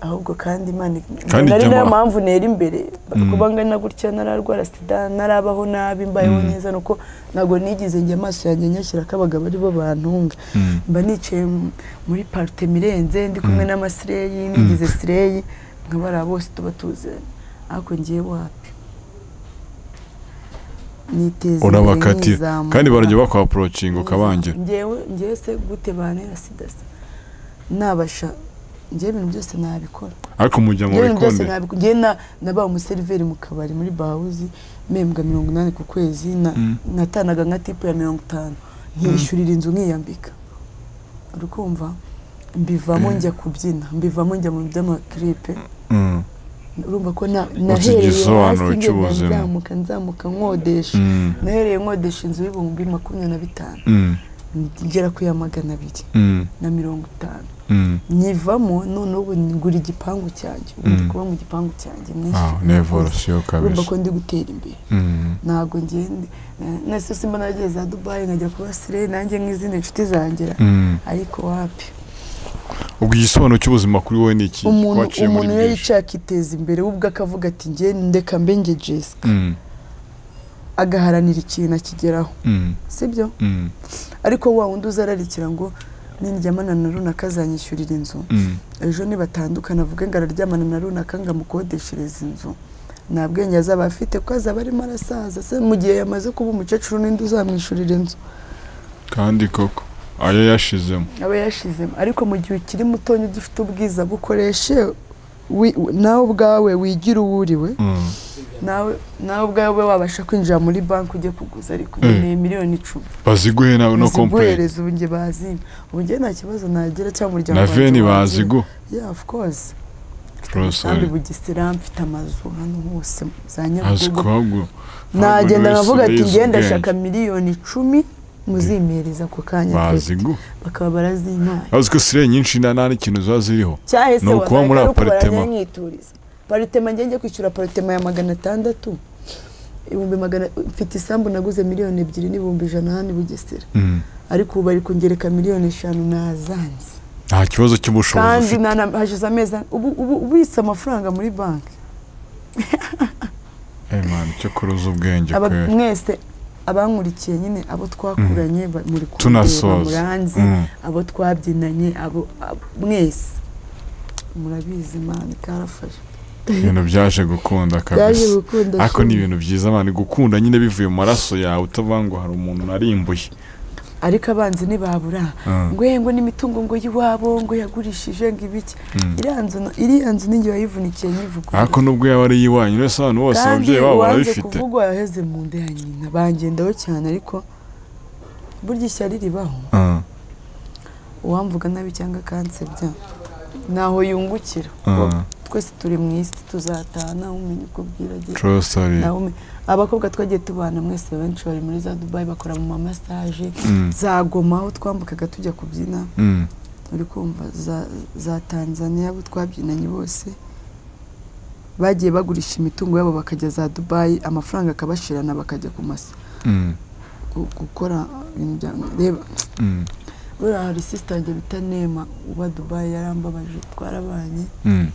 ahubwo kandi imana Kandi nari jya niyo mu- mpamvu nera imbere Mm. kuba ngana gutya nararwara sida narabaho nabi mbayeho Mm. neza nuko ntabwo nigeze njya amaso yanjye nyashyira ko abagabo aribo bantunga Mm. mba nicaye mu- muri parite mirenze ndi kumwe Mm. n'amasireyi nigize sireyi nkabara bose tuba tuziranye ariko ngiye wapi niteza imbere urabakatira nkizamuka. kandi barajya bakwa approaching ukabangira ngewe ngewe se gute bantera sida se nabasha ngewe ibintu byose nabikora ariko mujya mu ngewe ibintu byose bikonde nabikora ngewe na- nabaye umuseriveri mu kabari muri bahawuzi mpembwa mirongo inani ku kwezi na- Mm. natanaga nka tipu ya mirongo itanu nkishyurira inzu nkiyambika uri kumva mbivamo Mm. njya kubyina mbivamo njya mu by'amakiripe Mm. urumva ko na- Ufite nahereye igisobanuro hasi ngenda cy'ubuzima. nzamuka nzamuka nkodesha Mm. nahereye nkodesha inzu y'ibihumbi makumyabiri na bitanu Mm. ngera ku ya magana abiri Mm. na mirongo itanu Mm. nyivamo noneho ubu ngura igipangu cyanjye ubu ndi Mm. kuba mu gipangu cyanjye Ah, nishyura. ni evolution urumva kabisa ko ndi gutera imbere Mm. ntabwo ngende nase simba nagiye za dubayi nkajya kuba sire nanjye nk'izindi nshuti zangera Mm. ariko wapi ubwo igisobanuro cy'ubuzima kuri wowe ni iki umuntu waciye muri umuntu iyo byinshi yicaye akiteza imbere we ubwe akavuga ati nge ndeka mbe nge jesi Mm. agaharanira ikintu akigeraho Mm. sibyo Mm. ariko wa wundi uza ararikira ngo nindyamana na runaka azanyishyurira inzu Mm. ejo nibatandukana avuge ngo araryamana na runaka ngo amukodeshereze inzu nta bwenge azaba afite kuko azaba arimo arasaza se mu gihe yamaze kuba umukecuru n'indi uzamwishyurira inzu kandi koko ayo yashizemo aba yashizemo ariko mu gihe ukiri mutonya ugifite ubwiza bukoreshe wi- nawe ubwawe wigira uwo uriwe Mm. nawe nawe ubwawe wabasha kwinjira muri banki ujye kuguza ariko Eh. ukeneye miliyoni icumi baziguhe nawe no kompere ziguhereza ubu njye bazimba ubu njye nta kibazo nagira cyangwa umuryango na wanjye veni wagira. bazigu yeah of course mfite Rwose umusambi we. bugesera mfite amazu hano hose za azi nyabugogo kuhabwa nagenda wese nkavuga ati wize ngenda ubwenge. shaka miliyoni icumi muzimpereza ako kanya twebwe." bazigu bakaba barazimpaye azi ko sire nyinshi nta nta n'ikintu ziba ziriho cyahise Ni ukuba muri aparitema. nkituriza paritema njye njye kwishyura paritema ya magana atandatu ibihumbi magana mfite isambu naguze miliyoni ebyiri n'ibihumbi ijana hano i bugesera Mm. ariko ubu bari kungereka miliyoni eshanu nazanze nta kibazo cy'ubushobozi kandi ufite nana- hashize amezi ane- ubu ubu ubitse amafaranga muri banki Eh, man, cyo kuruza ubwenge Aba- kweri mwese abankurikiye nyine abo twakuranye ba- muri kundeba Tunasoza. muranzi Mm. abo twabyinanye abo abo- mwese murabizi mani karafashe ibintu byaje gukunda byaje kabisa gukunda ariko ni shimwe. ibintu byiza abantu gukunda nyine bivuye mu maraso yawe utavuga ngo hari umuntu narimbuye ariko abanzi ntibabura Ah, ngo "Eh, ngo n'imitungo ngo y'iwabo ngo yagurishije ngo ibiki mm. iriya nzu iriya nzu ninjye wayivunikiye nyivugura ariko nubwo yaba ari iwanyu rero abantu bose ababyeyi babo uwanze barabifite kuvugwa yaheze mu nda ya nyina bangendaho cyane ariko burya ishyari ribaho Ah, uwamvuga nabi cyangwa akansebya ntaho yungukira ah, twese turi mu isi tuzataha ntawe umenya uko bwiragira true story ntawe umenya abakobwa twagiye tubana mwese benshi bari muri za dubayi bakora mu mamasaje Mm, za goma aho twambukaga tujya kubyina mm, uri kumva za- za tanzania abo twabyinanye bose bagiye bagurisha imitungo yabo bakajya za dubayi amafaranga akabashirana bakajya ku masa mm, gu- gukora ibintu bya reba mm, buriya hari sisita yanjye bita nema uba dubayi yarambabaje twarabanye mm,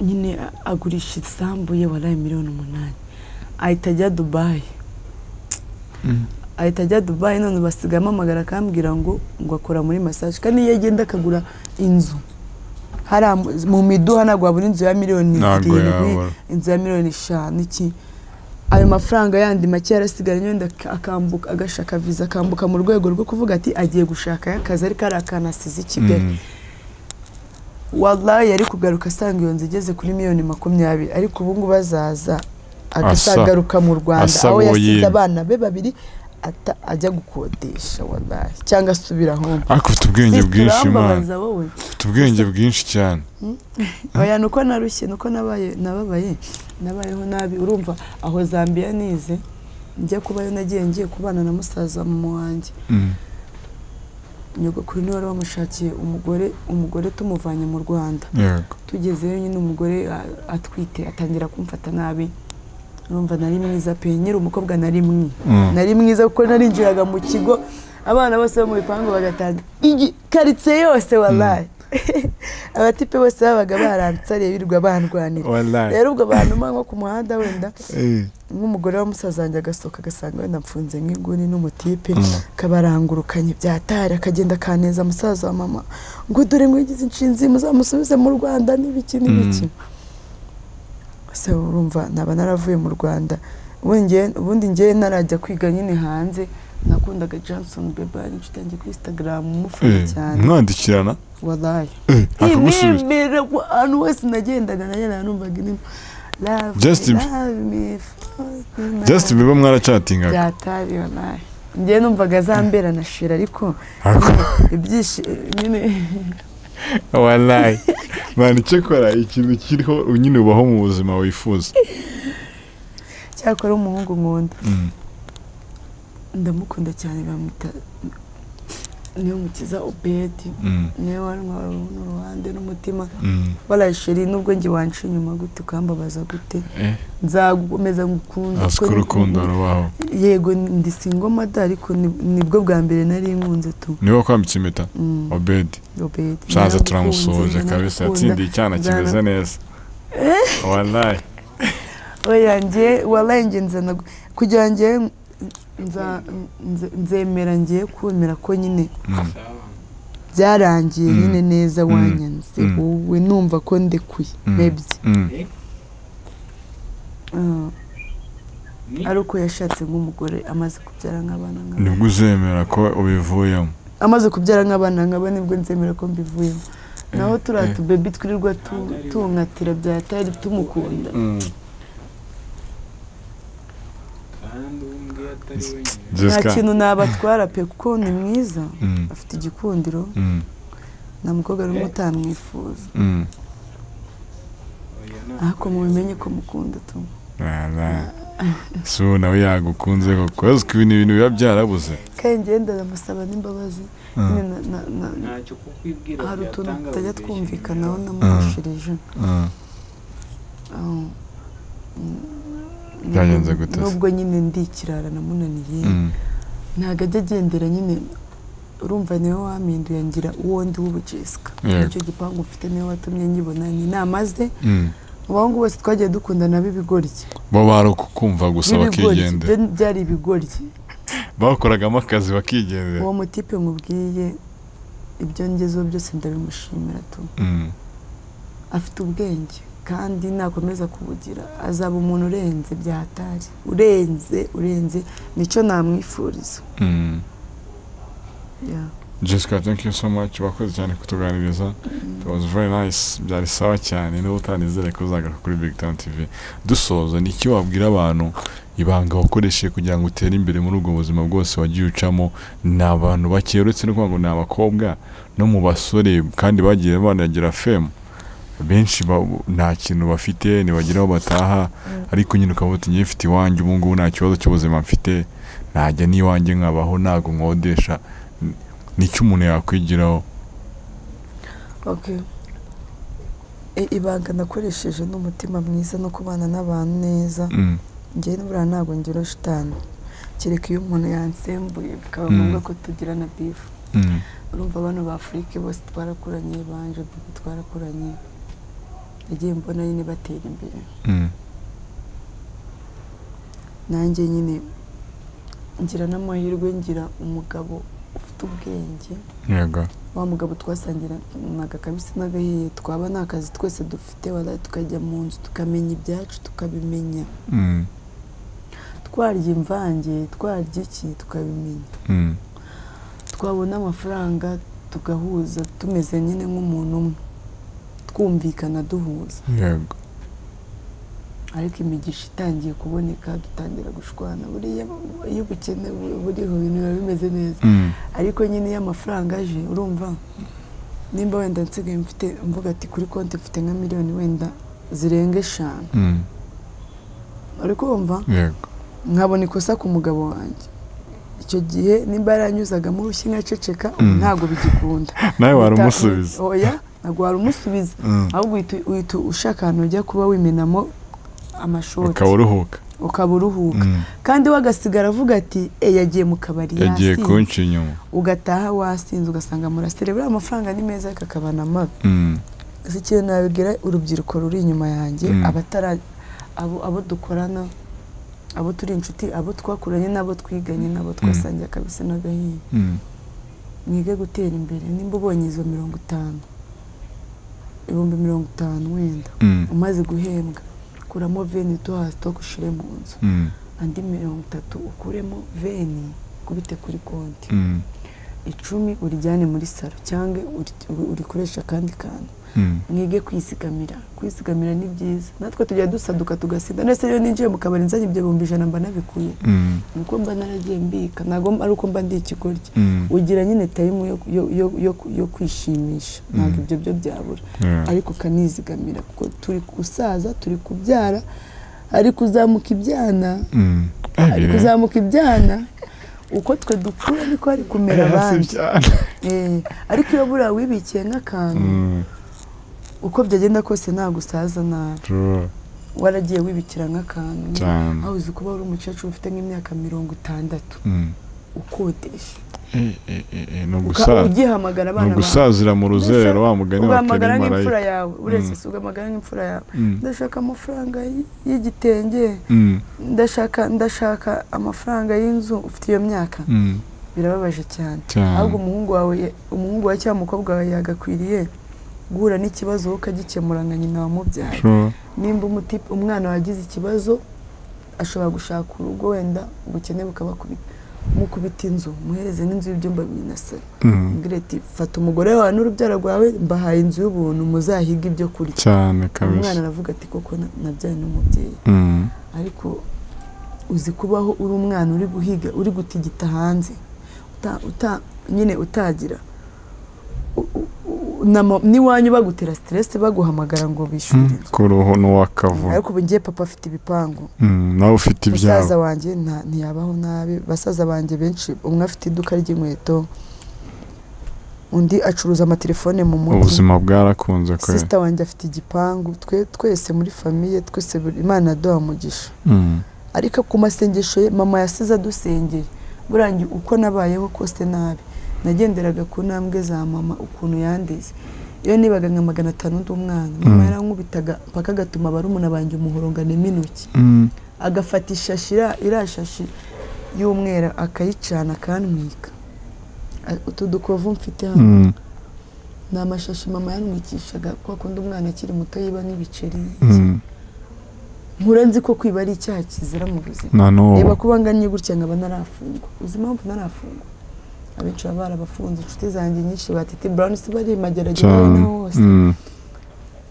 nyine a- agurisha isambu ye waraye miliyoni umunani ahita ajya dubayi mm. ahita ajya dubayi none basigaye amamagara akambwira ngo ngo akora muri masaje kandi iyo agenda akagura inzu hariya mu- mu miduha ntabwo wabura inzu ya miliyoni ntabwo irindwi yabura inzu ya miliyoni eshanu iki ayo mafaranga yandi make yarasigara nyine akambuka agashaka viza akambuka mu rwego rwo kuvuga ati agiye gushakayo akazi ariko ari akantu asize i kigali Mm, wallahi yari kugaruka asanga iyo nzu igeze kuri miliyoni makumyabiri ariko ubu ngubu azaza agasagaruka mu rwanda asa aho yasize woyine. abana be babiri ata ajya gukodesha wallahi cyangga asubira home ariko ufite ubwenge Sister, bwinshi imana urambabaza wowe ufite ubwenge bwinshi cyane oya nuko narushye nuko nabaye nababaye nabayeho nabi urumva aho zambia nize njya kubayo nagiye ngiye kubana na musaza mama wanjye Mm, nyogokuru niwe wari wamushakiye umugore umugore tumuvanye mu rwanda yego tugezeyo nyine umugore a- atwite atangira kumfata nabi urumva nari mwiza pe nyiri umukobwa nari mwi Mm, nari mwiza kuko narinjiraga mu kigo abana bose bo mu bipangu bagatanga igi karitsiye yose wallahi abatipe bose babaga baransariye birirwa bandwanira wallahi rero ubwo bantuma nko ku muhanda wenda eh, nk'umugore wa musaza wanjye agasohoka agasanga wenda mfunze nk'inguni n'umutipe Mm. kabarangurukanye byatari akagenda akaneza musaza wa mama ngo dore mwigize inshinzi muzamusubize mu rwanda n'ibiki n'ibiki se urumva naba naravuye mu rwanda ubundi nge- ubundi ngewe narajya kwiga nyine hanze nakundaga johnson bebari inshuti yanjye kuri instagram umufana eh, cyane mwandikirana wadaye eh, akagusubiza imimbere ahantu hose nagendaga nagendaga numvaga indirimbo Love me, Justin- love me, fuck me, Justin Bieber mwaracatingaga byatari onaye njye numvaga zambera na shira ariko Ariko- ibyishi nyine wallahi mwana icyo kora ikintu kiriho nyine ubaho mu buzima wifuza cyakora umuhungu nkunda Mm, ndamukunda cyane bamwita niyo mukiza obedi mm, niwe wantwara n'uruhande n'umutima mm, baraye sheri nubwo njye wanca inyuma gute ukambabaza gute eh, nzagukomeza ngukunda azi ko kuko ni- urukundo rubaho yego ndi singoma da ariko ni- nibwo bwa mbere nari nkunze tu niwe wakwambitse impeta Mm, obedi obedi shaza Naragukunze, turamusuhuje kabisa nagukunda. yatsindiye icyana kimeze neza wallahi oya njye walaye njye nzana kugira njye nza- nze- nzemera ngiye kumera ko nyine Mm, byarangiye Mm. nyine neza Mm. wanyanze Mm. wowe numva ko ndekuye Mm. mebye mm, Ah. ari uko yashatse nk'umugore amaze kubyara nk'abana nk'abana nibwo uzemera ko ubivuyemo amaze kubyara nk'abana nk'abana nibwo nzemera ko mbivuyemo naho turiya eh. tubebi twirirwa tu- tungatira bya tari tumukunda nta Jessica kintu nabatwara pe kuko ni mwiza mm, afite igikundiro mm, nta mukobwa n'umwe utamwifuza mm, ariko mubimenye ko mukunda tu wallahi si ubu nawe yagukunze koko kubera ko ibintu ibintu biba byarabuze kandi njyewe ndanamusaba n'imbabazi Mm, nyine na- na- na- ntacyo kukwibwira hari utuntu byatanga tutajya ubwishyu twumvikanaho bwawe. namufashirije mm. Ah, mm, Byagenze gute se? nubwo nyine ndi ikirara namunaniye Mm, ntabwo ajya agendera nyine urumva niwe wampinduye ngira uwo ndi w'ubujesika Yego. nicyo gipangu mfite niwe watumye nyibona ni inama ze mm. mu bahungu bose twagiye dukundana b'ibigoryi bo bari ukukumva gusa b'ibigoryi bakigendera byo byari ibigoryi bakoragamo akazi bakigendera uwo mutipe nkubwiye ibyo ngezeho byose ndabimushimira tu Mm. afite ubwenge kandi nakomeza kubugira azaba umuntu urenze byatari urenze urenze nicyo namwifuriza Mm. Yeah. Jessica thank you so much wakoze cyane kutuganiriza it was very nice byari sawa cyane niba utanizere ko uzagaruka kuri Big Town TV dusoza ni iki wabwira abantu ibanga wakoresheje kugira ngo utere imbere muri ubwo buzima bwose wagiye ucamo ni abantu bake uretse no kuvuga ngo ni abakobwa no mu basore kandi bagiye banagira femu benshi ba- nta kintu bafite ntibagira aho bataha ariko nyine ukaba uti ngiye mfite iwanjye ubu ngubu nta kibazo cy'ubuzima mfite najya n'iwanjye nkabaho ntabwo nkodesha N- ni icyo umuntu yakwigiraho Okay. I- ibanga nakoresheje n'umutima mwiza no kubana n'abantu neza Mm. njyewe n'uburiya ntabwo ngira shitani kereka iyo umuntu yansembuye bikaba Mm. ngombwa ko tugira na bifu Mm. urumva abantu ba afurike bose twarakuranye banje Dudu twarakuranye nagiye mbona nyine batera imbere Mm. nanjye nyine ngira n'amahirwe ngira umugabo ufite ubwenge yego wa mugabo twasangiranaga kabisa n'agahiye twaba nta kazi twese dufite wala tukajya mu nzu tukamenya ibyacu tukabimenya Mm. twarya imvange twarya iki tukabimenya Mm. twabona amafaranga tugahuza tumeze nyine nk'umuntu umwe twumvikana duhuza yego ariko imigisha itangiye kuboneka dutangira gushwana buriya iyo ubukene bu- buriho ibintu biba bimeze neza Mm. ariko nyine iyo amafaranga aje urumva nimba wenda nsigaye mfite mvuga ati kuri konti mfite nka miliyoni wenda zirenga eshanu Mm. uri kumva yego nkabona ikosa ku mugabo wanjye icyo gihe nimba yaranyuzagamo urushyi nkaceceka ubu Mm. ntabwo bigikunda nawe wari Bita- umusubiza oya ntabwo wari umusubiza Mm. ahubwo uhita- uhita ushaka ahantu ujya kuba wimenamo amashoti ukaba uruhuka ukaba uruhuka Mm. kandi we agasigara avuga ati e yagiye mu kabari yagiye yasinze kunca inyuma ugataha wasinze ugasanga murasire buriya amafaranga ni meza ariko akaba na mabi Mm. gusa ikintu nabibwira urubyiruko ruri inyuma yanjye Mm. abatara abo abo dukorana abo turi inshuti abo twakuranye n'abo twiganye n'abo twasangiye akabisa n'agahinda Mm. mwige gutera imbere nimba ubonye izo mirongo itanu ibihumbi mirongo itanu wenda Mm. umaze guhembwa kuramo veni duhazi two ushyire mu nzu Mm. andi mirongo itatu ukuremo veni kubite kuri konti Mm. icumi urijyane muri saro cyangwa uri- urikoreshe akandi kantu Mm. mwige kwisigamira kwisigamira ni byiza natwe tujya dusaduka tugasinda ndetse iyo ninjiye mu kabari nzanye ibyo bihumbi ijana mba nabikuye Mm. ni uko mba naragiye mbika ntabwo ari uko mba ndi ikigoryi Mm. ugira nyine tayimu yo, yo, yo, yo, yo kwishimisha ntabwo Mm. ibyo byo byabura Yeah. ariko ukanizigamira kuko turi gusaza turi kubyara ariko uzamuka ibyana Mm. ari Eh, kuzamuka ibyana uko twe dukura niko ari kumera eh, si abandi cyane. Eh, ariko iyo buriya wibikiye nk'akantu Mm. uko byagenda kose ntabwo usaza nabi True. waragiye wibikira nk'akantu cyane aho uzi kuba uri umukecuru ufite nk'imyaka mirongo itandatu Mm. ukodesha Eh, eh, eh, eh, ni Uka- ugusaza ugihamagara ni abana bawe ugusazira mu ruzerero wa mugani wa ugahamagara karimarayika nk'imfura yawe uretse Mm. si ugahamagara nk'imfura yawe Mm. ndashaka amafaranga y- y'igitenge Mm. ndashaka ndashaka amafaranga y'inzu ufite iyo myaka Mm. birababaje cyane cyane ahubwo umuhungu wawe ya- umuhungu wawe cyangwa umukobwa wawe yagakwiriye guhura n'ikibazo wowe ukagikemura nka nyina wamubyaye True. nimba umuti- umwana wagize ikibazo ashobora gushaka urugo wenda ubukene bukabakubita mukubita inzu muhereze n'inzu y'ibyumba bibiri na saro Mm. mbwira ati fata umugore wawe n'urubyaro rwawe mbahaye inzu y'ubuntu muzahige ibyo kurya umwana cyane kabisa aravuga ati koko na- nabyaye n'umubyeyi Mm. ariko uzi kubaho uri umwana uri guhiga uri gutigita hanze uta, uta, nyine utagira U- u- u- nama- n'iwanyu bagutera siteresi baguhamagara ngo bishyure inzu ku ruhu n'uw'akavuga ariko ubu ngiye papa afite ibipangu Mm, nawe ufite musaza ibyabo wanjye nta- ntiyabaho nabi basaza banjye benshi umwe afite iduka ry'inkweto undi acuruza amatelefone mu mujyi ubuzima bwarakunze kwe sisita wanjye afite igipangu twe- twese muri famiye twese buri- imana yaduha umugisha Mm, ariko ku masengesho ye mama yasize adusengera burangiye uko nabayeho kose nabi nagenderaga ku ntambwe za mama ukuntu yandeze iyo nibaga nka magana atanu ndi umwana mama Mm. yarankubitaga mpaka agatuma barumuna banjye umuhorongano intoki mm, agafata ishashi ira- iriya shashi y'umweru akayicana akantwika A- utu dukovu mfite hano mm, ni amashashi mama yanmwikishaga kwa kundi umwana akiri muto yiba n'ibiceri nkura nzi ko kwiba ari icyaha kizira mu buzima na reba n'ubu kuba ngannye gutya nkaba narafungwa uzi impamvu narafungwa abenshi baba barabafunze inshuti zanjye nyinshi batete brown si bari magerageza cyane na hose Mm.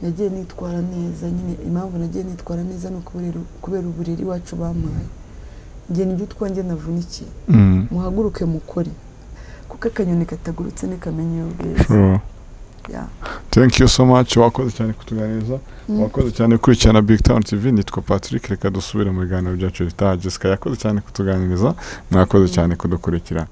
nagiye nitwara neza nyine impamvu nagiye nitwara neza ni ukubera- kubera uburere iwacu bampaye njye nibyo utwanjye navunikiye Mm. muhaguruke mukore kuko akanyoni katagurutse ntikamenya iyo bweze True. Yeah. thank you so much wakoze cyane kutuganiriza Mm. wakoze cyane gukurikirana big town tv nitwa patrick reka dusubire mu biganiro byacu bitaha jessica yakoze cyane kutuganiriza mwakoze cyane kudukurikira